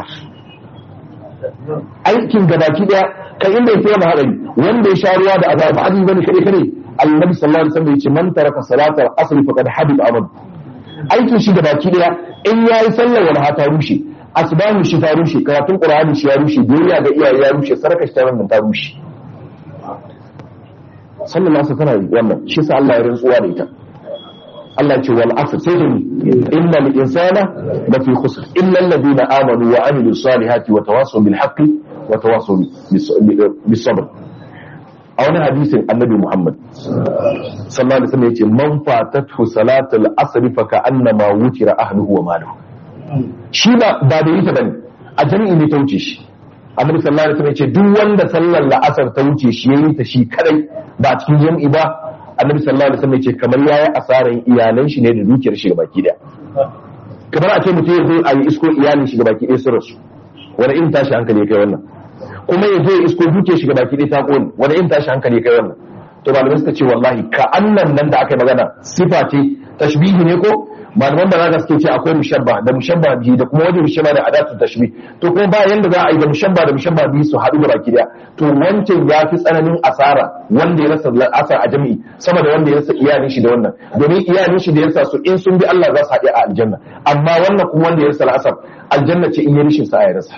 aikin gabaki daya kan inda ya tsaya hadari wanda ya sha ruwa da azhar ba azu bane kare kare annabi sallallahu alaihi wasallam yace man taraka salatal asr faqad habita amal aikin shi gabaki daya in yayi sallar wala ta rushe asbahu shi ta rushe karatun qur'ani shi ya rushe duniya ga iyaye ya rushe sarka shi ta wannan ta rushe sallar asar tana wannan shi sa Allah ya rantsuwa da ita Allah ce wal asr sai da innal insana la fi khusr illa alladhina amanu wa amilu salihati wa tawassaw bil haqqi wa tawassaw bis sabr a wani hadisin annabi Muhammad sallallahu alaihi wasallam yace man fatathu salatul asr fa ka'annama wutira ahluhu wa maluhu shi ba ba da yita bane a jami'i ne ta wuce shi annabi sallallahu alaihi wasallam yace duk wanda sallar la'asar ta wuce shi yayi ta shi kadai ba a cikin jami'i ba annabi sallallahu alaihi wasallam yace kamar yayi asaran iyalan shi ne da dukiyar shi baki daya kamar a ce mutum ya zo a yi isko iyalin shi baki ɗaya sun rasu wani in tashi hankali ya kai wannan kuma ya zo ya isko dukiyar shi baki ɗaya ta kone wani in tashi hankali ya kai wannan to malamai suka ce wallahi ka annan nan da aka yi magana sifa ce tashbihi ne ko malaman da zaka suke ce akwai mushabba da mushabba biyu da kuma wajen mushabba da adatu tashbih to kuma ba yanda za a yi da mushabba da mushabba biyu su haɗu da baki daya to wancan ya fi tsananin asara wanda ya rasa asar a jami'i sama da wanda ya rasa iyalin shi da wannan domin iyalin shi da ya rasa su in sun bi Allah za su haɗe a aljanna amma wannan kuma wanda ya rasa asar aljanna ce in ya rishin sa ya rasa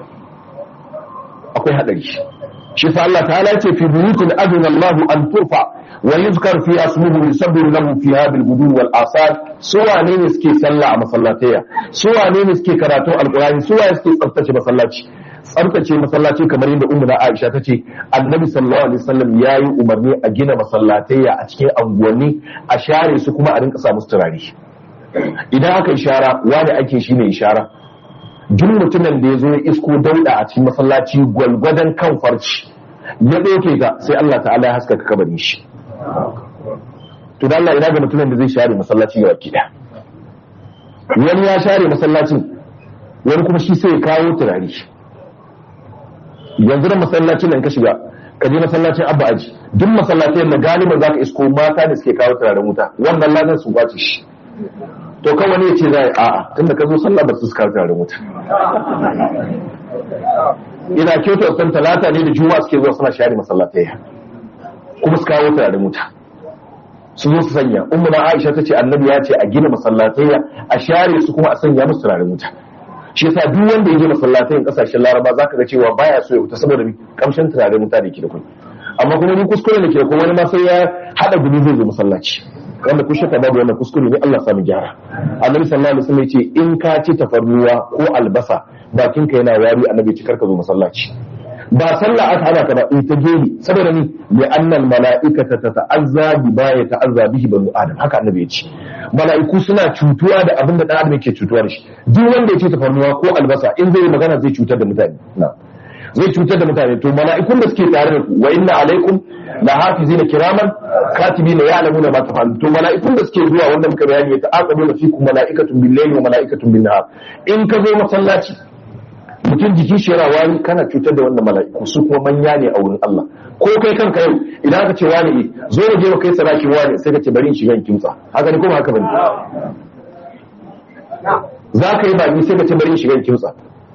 akwai hadari shi fa Allah ta'ala ce fi buyutin adina Allah an turfa wa yuzkar fi asmuhu yusabbihu lahu fiha bil gudu wal asal su wane ne suke sallah a masallataya su wane ne suke karatun alqur'ani su wane suke tsaftace masallaci tsaftace masallaci kamar yadda ummu Aisha ta ce annabi sallallahu alaihi wasallam yayi umarni a gina masallataya a cikin anguwanni a share su kuma a rinka sa musu turare idan aka ishara wani ake shine ishara duk mutumin da ya zo ya isko dauda a cikin masallaci gwalgwadon kan farci ya ɗauke ta sai Allah ta'ala ya haskaka kabarin shi to da Allah ina ga mutumin da zai share masallaci ga baki wani ya share masallacin wani kuma shi sai ya kawo turare yanzu da masallacin nan ka shiga ka je masallacin abba aji duk masallacin da galiban zaka isko mata da suke kawo turaren wuta wannan ladan su kwace shi to kan wani ya ce za a a'a tunda ka zo sallah ba su suka turaren wuta ina kyauta san talata ne da juma'a suke zuwa suna share masallatai kuma su kawo turaren wuta su zo su sanya ummu na aisha ta ce annabi ya ce a gina masallatai a share su kuma a sanya musu turaren wuta shi yasa duk wanda ya je masallatai kasashen laraba zaka ga cewa baya so ya wuta saboda kamshin turaren wuta da ke da kun amma kuma ni kuskure da ke da kun wani ma sai ya hada gumi zai zo masallaci wanda kun shaka babu wannan kuskure ne Allah sami gyara annabi sallallahu alaihi wasallam yace in ka ci tafarnuwa ko albasa bakin ka yana wari annabi ci karka zo masallaci ba sallah aka hana ka ba in ta geli saboda ni li annal mala'ikata tata'azza bi ba ya ta'azza bihi banu adam haka annabi ya ce mala'iku suna cutuwa da abin da dan adam yake cutuwa da shi duk wanda ya ci tafarnuwa ko albasa in zai yi magana zai cutar da mutane na'am zai cutar da mutane to mala'ikun da suke tare da ku wa inna alaikum la hafizina kiraman katibina ya'lamuna ma tafalun to mala'ikun da suke zuwa wanda muka bayani ya ta'aqabu fikum mala'ikatun bil layli wa mala'ikatun bin nahar in ka zo masallaci mutum jiki shi yana wani kana cutar da wannan mala'iku su kuma manya ne a wurin Allah ko kai kanka yau idan aka ce wani e zo mu je mu kai sadaki wani sai ka ce bari in shiga in kimtsa haka ne kuma haka bane za ka yi baki sai ka ce bari in shiga in kimtsa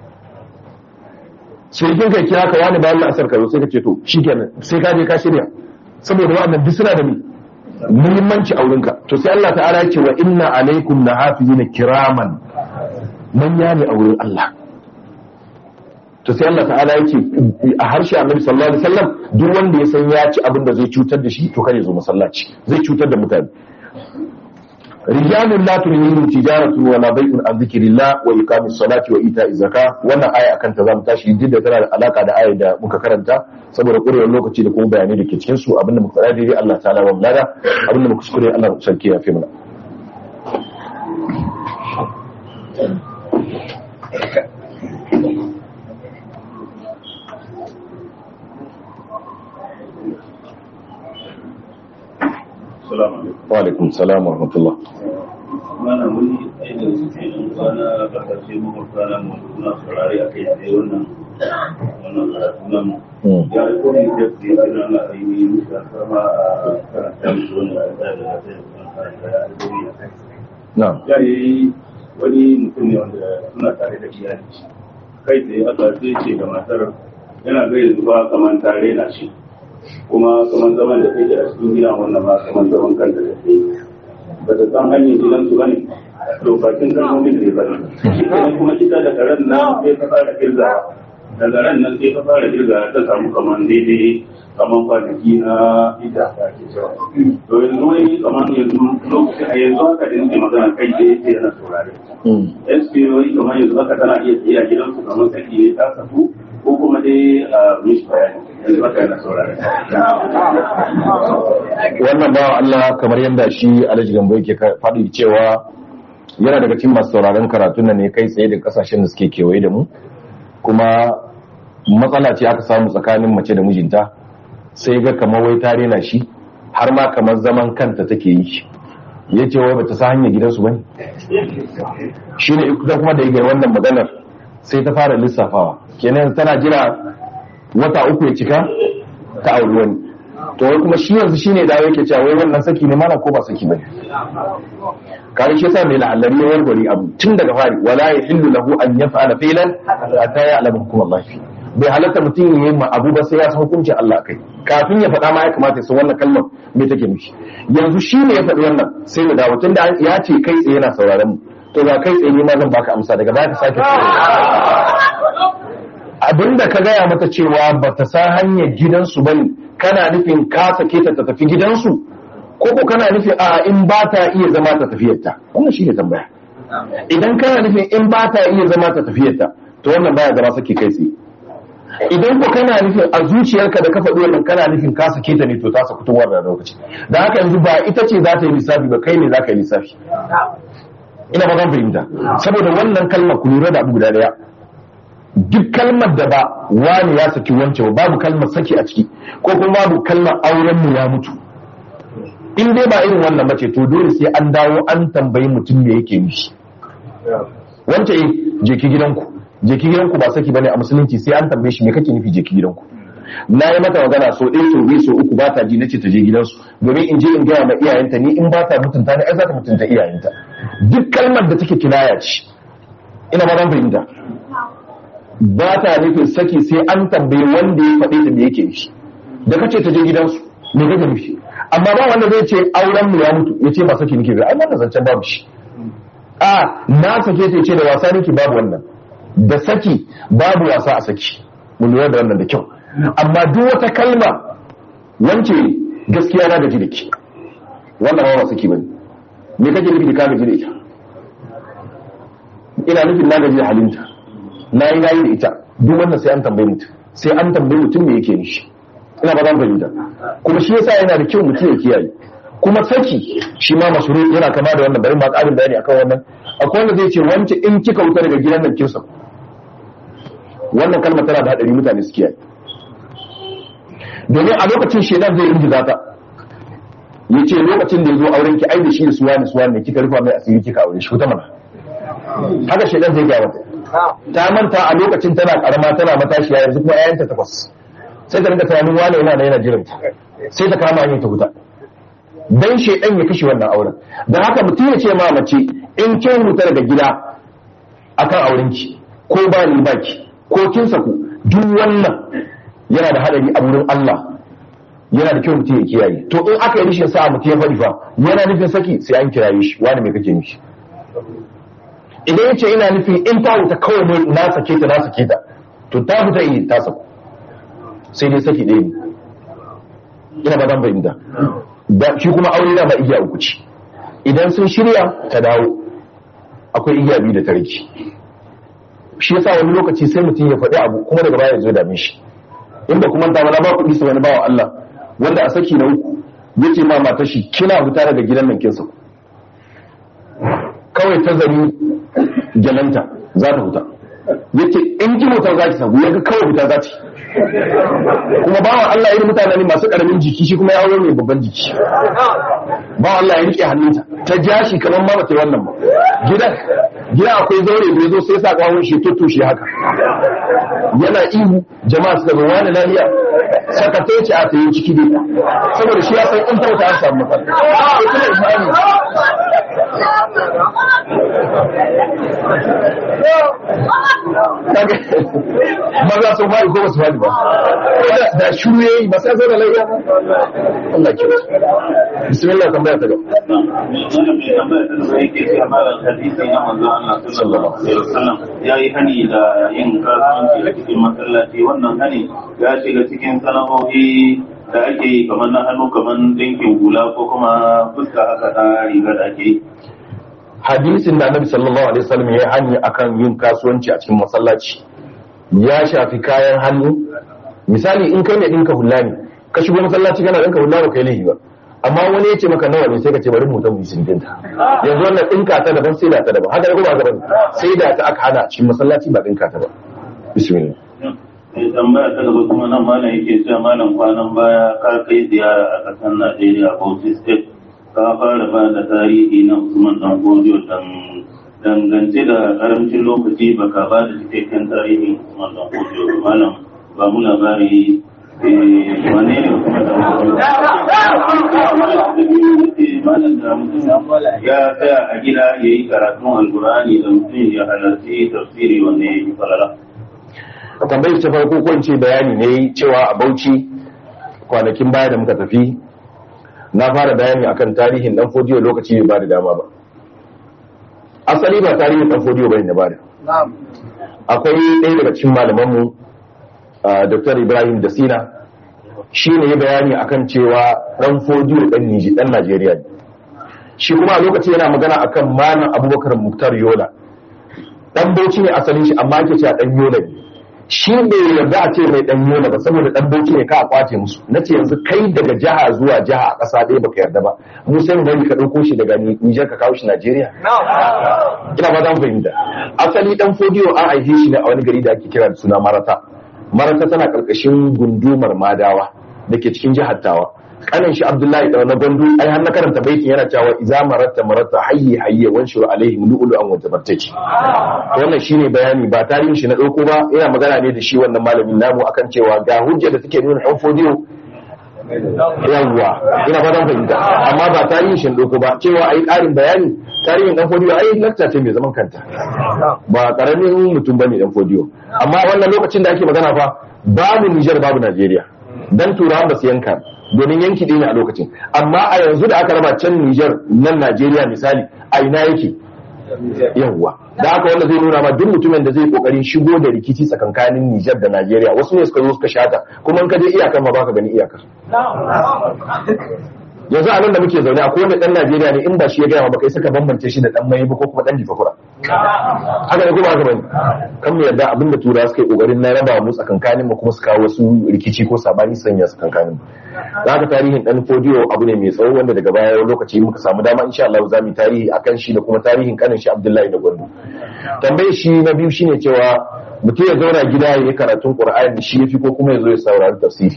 shirkin kai kira ka wani bayan la'asar ka zo sai ka ce to shikenan sai ka je ka shirya saboda wannan duk suna da ni muhimmanci a wurinka to sai Allah ta'ala ya ce wa inna alaikum lahafizina kiraman manya ne a wurin Allah to sai Allah ta'ala ya ce a harshe Annabi sallallahu alaihi wasallam duk wanda ya san ya ci abin da zai cutar da shi to kare zo masallaci zai cutar da mutane rijalun la tulhihim tijaratu wa la bai'un an dhikrillah wa iqamis salati wa ita'iz zakah wannan aya akan ta zamu tashi duk da tana da alaka da ayar da muka karanta saboda kurewar lokaci da kuma bayanai da ke cikin su abinda muka faɗa daidai Allah ta'ala wa mulada abinda muka kuskure Allah sarki ya fi mana wa alaikum salam wa rahmatullah mana wani aida su ke nan kwana kasashe mafarka na suna saurari a kai tsaye wannan wannan karatu nan ya yi kone da su yi kira na ainihin da sama a karanta musu wani a da da ta yi kuma karanta ya alkori a kai na'am ya yi wani mutum ne wanda suna tare da iyali kai tsaye aka sai ce ga matar yana ga yanzu ba kamar tare na shi kuma kamar zaman da take a cikin gida wannan ma kamar zaman kanta da take ba ta san hanyar gidan su bane to bakin kalmomin da ya bane shi kenan kuma ita da karen na sai ta fara kirzawa daga ran nan sai ka fara kirga ta samu kamar daidai kamar kwanaki na ita ta ke cewa to yanzu wani kamar yanzu lokacin a yanzu haka da nake magana kai da yake yana saurare SPOI kamar yanzu haka tana iya tsaye a gidansu kamar saki ne ta saku ko kuma dai a mishi bayani yanzu haka yana saurare wannan bawa Allah kamar yadda shi Alhaji Gambo yake ka- faɗi cewa yana daga cikin masu sauraron karatun nan ne kai tsaye da kasashen da suke kewaye da mu kuma matsala ce aka samu tsakanin mace da mijinta sai ga kamar wai ta rena shi har ma kamar zaman kanta take yi ya ce wai bata sa hanyar gidansu bane shi ne ita kuma da ya gaya wannan maganar sai ta fara lissafawa kenan tana jira wata uku ya cika ta auri wani to wai kuma shi yanzu shine da yake cewa wai wannan saki ne mana ko ba saki bane kare shi yasa mai la'allari ya warware abu tun daga fari wala yahillu lahu an yaf'ala fi'lan hatta ya'lamu hukum Allah fi bai halatta mutum ya yi ma abu ba sai ya san hukuncin Allah kai kafin ya faɗa ma ya kamata ya san wannan kalmar me take nufi yanzu shi ne ya faɗi wannan sai mu dawo tunda ya ce kai tsaye yana sauraron mu to ga kai tsaye ne ma zan baka amsa daga baya ka sake abinda ka gaya mata cewa ba ta san hanyar gidansu ba ne kana nufin ka sake ta ta tafi gidansu ko ko kana nufin a in ba ta iya zama ta tafiyarta wannan shi ne tambaya idan kana nufin in ba ta iya zama ta tafiyarta to wannan baya zama sake kai tsaye idan ko kana nufin a zuciyarka da ka faɗi wannan kana nufin ka sake ta ne to ta saku tun wannan lokaci da haka yanzu ba ita ce za ta yi lissafi ba kai ne za ka yi lissafi ina ba zan fahimta saboda wannan kalmar ku lura da abu guda daya duk kalmar da ba wani ya saki wance ba babu kalmar saki a ciki ko kuma babu kalmar auren mu ya mutu in dai ba irin wannan bace to dole sai an dawo an tambayi mutum me yake nufi wance eh je ki gidanku je ki gidanku ba saki bane a musulunci sai an tambaye shi me kake nufi je ki gidanku na yi mata magana so ɗaya so biyu so uku ba ta ji nace ta je gidansu domin in je in gaya ma iyayenta ni in ba ta mutunta ni ai za ta mutunta iyayenta duk kalmar da take kinaya ce ina ba zan fahimta ba ta nufin saki sai an tambayi wanda ya faɗe ta me yake nufi da kace ta je gidansu me kake nufi amma ba wanda zai ce auren mu ya mutu ya ce ba saki nake ba ai wannan zancen babu shi a na sake ta ce da wasa nake babu wannan da saki babu wasa a saki mu lura da wannan da kyau amma duk wata kalma wance gaskiya na gaji da ke wannan ba saki bane me kake nufi da ka gaji da ita ina nufin na gaji da halinta na yi nayi da ita duk wannan sai an tambayi mutum sai an tambayi mutum me yake nishi ina ba zan fahimta kuma shi yasa yana da kyau mutum ya kiyaye kuma saki shi ma masuru yana kama da wannan bari ma ƙarin bayani akan wannan akwai wanda zai ce wance in kika wuta daga gidan nan kin sauka wannan kalmar tana da hadari mutane su kiyaye domin a lokacin shedan zai ingiza ta ya ce lokacin da ya zo auren ki ai da shi da suwa da suwa ne kika rufa mai asiri kika aure shi ko ta mana haka shedan zai gaya mata ta manta a lokacin tana karama tana matashiya yanzu kuma ƴaƴanta takwas sai ta rinka tunanin wane yana da yana jiran ta sai ta kama hanyar ta huta dan shedan ya kashe wannan auren dan haka mutum ya ce ma mace in kin huta daga gida akan aurenki ko ba ni baki ko kin saku duk wannan yana da hadari a wurin Allah yana da kyau mutum ya kiyaye to in aka yi rishin sa'a mutum ya faɗi fa yana nufin saki sai an kiraye shi wani me kake nufi idan yace ina nufin in ta wuta kawai ne na sake ta na sake ta to ta fita yi ta saku sai dai saki ɗaya ne ina ba zan fahimta da shi kuma aure da ba igiya uku ce idan sun shirya ta dawo akwai igiya biyu da ta rage shi yasa wani lokaci sai mutum ya faɗi abu kuma daga baya ya zo dame shi in ba kuma ta ba kuɗi su wani bawa Allah wanda a saki na uku yace ma matar shi kina fita daga gidan nan kinsa kawai ta zari jalanta za ta fita yace in ki mutar za ki sabu yaga kawai fita za ta kuma bawan Allah irin mutane ne masu karamin jiki shi kuma ya aure mai babban jiki bawan Allah ya rike hannunta ta ja shi kamar ma bata yi wannan ba gidan gida akwai zaure da ya zo sai sa kawon shi to shi haka yana ihu jama'a suka zo wani lafiya sakatai ce a ta yi ciki dai saboda shi ya san in ta wata an samu matsala maza sun fari ko ba su fari ba da shuru yayi ba sai zauna lafiya ba Allah ya kiyaye bismillah tambaya ta gaba ya yi hani da yin kasuwanci a cikin masallaci wannan hani ya shiga cikin sana'o'i da ake yi kamar na hannu kamar dinkin hula ko kuma fuska haka ta riga da ake yi hadisin da annabi sallallahu alaihi wasallam ya yi hani akan yin kasuwanci a cikin masallaci ya shafi kayan hannu misali in kai ne dinka hula ne ka shigo masallaci kana dinka hula ba kai laifi ba amma wani ya ce maka nawa ne sai ka ce bari mu tabu sun dinta yanzu wannan dinka ta daban sai da ta daban haka ne kuma haka bane sai da ta aka hana a cikin masallaci ba dinka ta ba bismillah mai tambaya ta gaba kuma nan malam yake cewa malam kwanan baya ka kai ziyara a ƙasar Najeriya Bauchi State ka fara ba da tarihi na Usman Dan Godiyo dan dangance da karamcin lokaci baka ba da cikakken tarihin Usman Dan Godiyo malam ba mu labari eh, wane ne Usman Dan Godiyo malam da mutum ya tsaya a gida ya yi karatun alkurani da mutum ya halarci tafsiri wanda ya yi falala tambayar ta farko ko in ce bayani ne cewa a Bauchi kwanakin baya da muka tafi na fara bayani akan tarihin dan fodiyo lokaci bai ba da dama ba asali ba tarihin dan fodiyo bane na bada akwai ɗaya daga cikin malamanmu uh, Dr. Ibrahim Dasina shi ne ya bayani akan cewa dan fodiyo dan Niji dan Najeriya ne shi kuma a lokaci yana magana akan malam Abubakar Muktar Yola dan Bauchi ne asalin shi amma ake cewa dan Yola ne shi bai yarda a ce mai dan yola ba saboda dan bauchi ne ka a kwace musu na ce yanzu kai daga jiha zuwa jiha a ƙasa ɗaya baka yarda ba mu sai mu bari ka ɗauko shi daga Nijar ka kawo shi Najeriya ina ba zan fahimta asali dan fodiyo an aihe shi ne a wani gari da ake kira da suna Marata Marata tana ƙarƙashin gundumar Madawa da ke cikin jihar Tawa kanin shi Abdullahi da na Gwandu ai har na karanta baitin yana cewa iza maratta maratta hayyi hayyi wanshuru alaihim lu'ulu an wata bartaki wannan shine bayani ba tarihin shi na dauko ba ina magana ne da shi wannan malamin namu akan cewa ga hujja da take nuna dan fodiyo yawwa ina fatan fahimta amma ba tarihin shi na dauko ba cewa ai karin bayani tarihin dan fodiyo ai lakta ce mai zaman kanta ba karamin mutum bane dan fodiyo amma wannan lokacin da ake magana fa babu Niger babu Najeriya dan turawan ba su yanka domin yanki ɗaya ne a lokacin amma a yanzu da aka raba can Nijar nan Najeriya misali a ina yake yawwa da haka wanda zai nuna ma duk mutumin da zai kokarin shigo da rikici tsakankanin Nijar da Najeriya wasu ne suka zo suka shata kuma in ka je iyakar ma baka gani iyakar yanzu a nan da muke zaune a kowane dan Najeriya ne in ba shi ya gaya ba kai saka bambance shi da dan mai ba ko kuma dan difakura haka ne kuma haka bane kan mu yarda abinda tura suka yi kokarin na raba mu tsakankanin mu kuma su kawo wasu rikici ko sabani sanya tsakankanin mu zaka tarihin dan fodiyo abu ne mai tsawo wanda daga baya lokaci muka samu dama insha Allah za mu yi tarihi akan shi da kuma tarihin kanin shi Abdullahi da Gwandu tambayar shi na biyu shine cewa mutum ya zauna gida ya yi karatun Qur'ani shi yafi ko kuma ya zo ya saurari tafsiri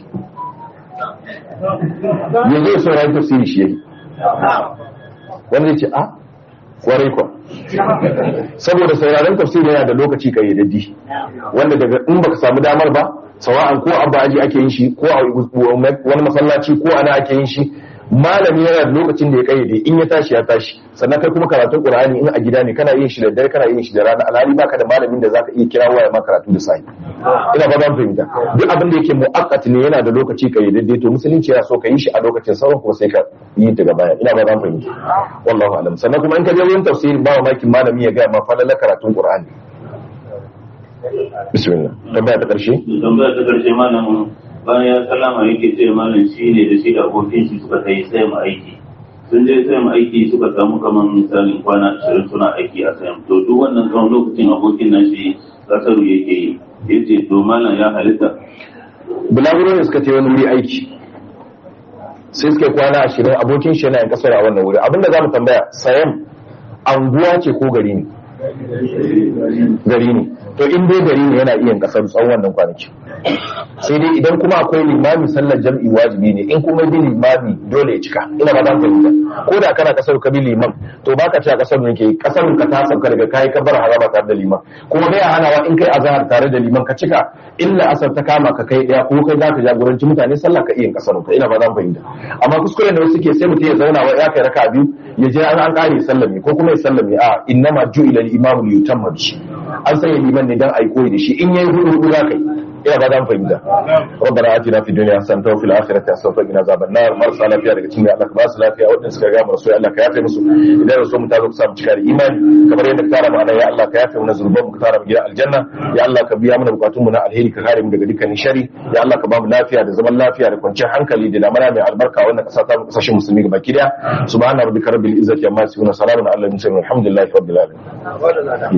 ya zo ya saurari tafsiri shi yafi wanda ya ce a kwarai kwa saboda sauraron tafsiri yana da lokaci kayyadaddi wanda daga in baka samu damar ba sawa'an ko abba aji ake yin shi ko a wani masallaci ko ana ake yin shi malami yana da lokacin da ya kayyade in ya tashi ya tashi sannan kai kuma karatun qur'ani in a gida ne kana yin shi da dare kana yin shi da rana alhali baka da malamin da zaka iya kira waya ma karatu da sai ina ba ban fahimta duk abin da yake mu'aqqat ne yana da lokaci kayyadadde to musulunci yana so ka yi shi a lokacin sauran kuma sai ka yi daga baya ina ba ban fahimta wallahu alam sannan kuma in ka je wurin tafsiri ba mamakin malami ya ga ma falala karatun qur'ani bismillah tambaya ta karshe tambaya ta karshe malamin bayan ya sallama yake ce malam shi ne da shi da abokin shi suka kai sai mu aiki sun je sai mu aiki suka samu kamar misalin kwana ashirin suna aiki a sayan to duk wannan tsawon lokacin abokin nan shi kasaru yake yi yace to malam ya halitta bulaguro ne suka ce wani wuri aiki sai suka yi kwana ashirin abokin shi yana yin kasar a wannan wuri abinda za mu tambaya sayan anguwa ce ko gari ne gari ne to in dai gari ne yana iya kasar tsawon wannan kwanaki sai dai idan kuma akwai limami sallar jam'i wajibi ne in kuma bi limami dole ya cika ina ba zan fahimta ko da kana kasar ka bi liman to baka ce a kasar ne ke kasar ka ta sauka daga kai ka bar haraba tare da liman kuma bai hanawa in kai azhar tare da liman ka cika illa asar ta kama ka kai daya ko kai zaka jagoranci mutane sallah ka iya kasar ka ina ba zan fahimta amma kuskure da wasu ke sai mutum ya zauna wa ya kai raka biyu ya je an kare sallami ko kuma ya sallami a innama ju'ila al-imamu li yutamma bihi an sanya liman ne dan ai koyi da shi in yayi hudu hudu zaka yi ina ba zan fahimta rabbana atina fid dunya hasanatan wa fil akhirati hasanatan wa qina azaban nar marasa lafiya daga cikin Allah ka ba su lafiya wadanda suka ga mu Allah ka yafe musu idan so mu ta zo ku samu cika da imani kamar yadda ka tara mu anan ya Allah ka yafe mana zurban mu ka tara mu gidan aljanna ya Allah ka biya mana bukatun mu na alheri ka kare mu daga dukkanin shari ya Allah ka ba mu lafiya da zaman lafiya da kwanciyar hankali da lamana mai albarka wannan kasa ta mu kasashen musulmi gaba ki daya subhana rabbika rabbil izzati amma yasifun salamun alal mursalin alhamdulillahi rabbil alamin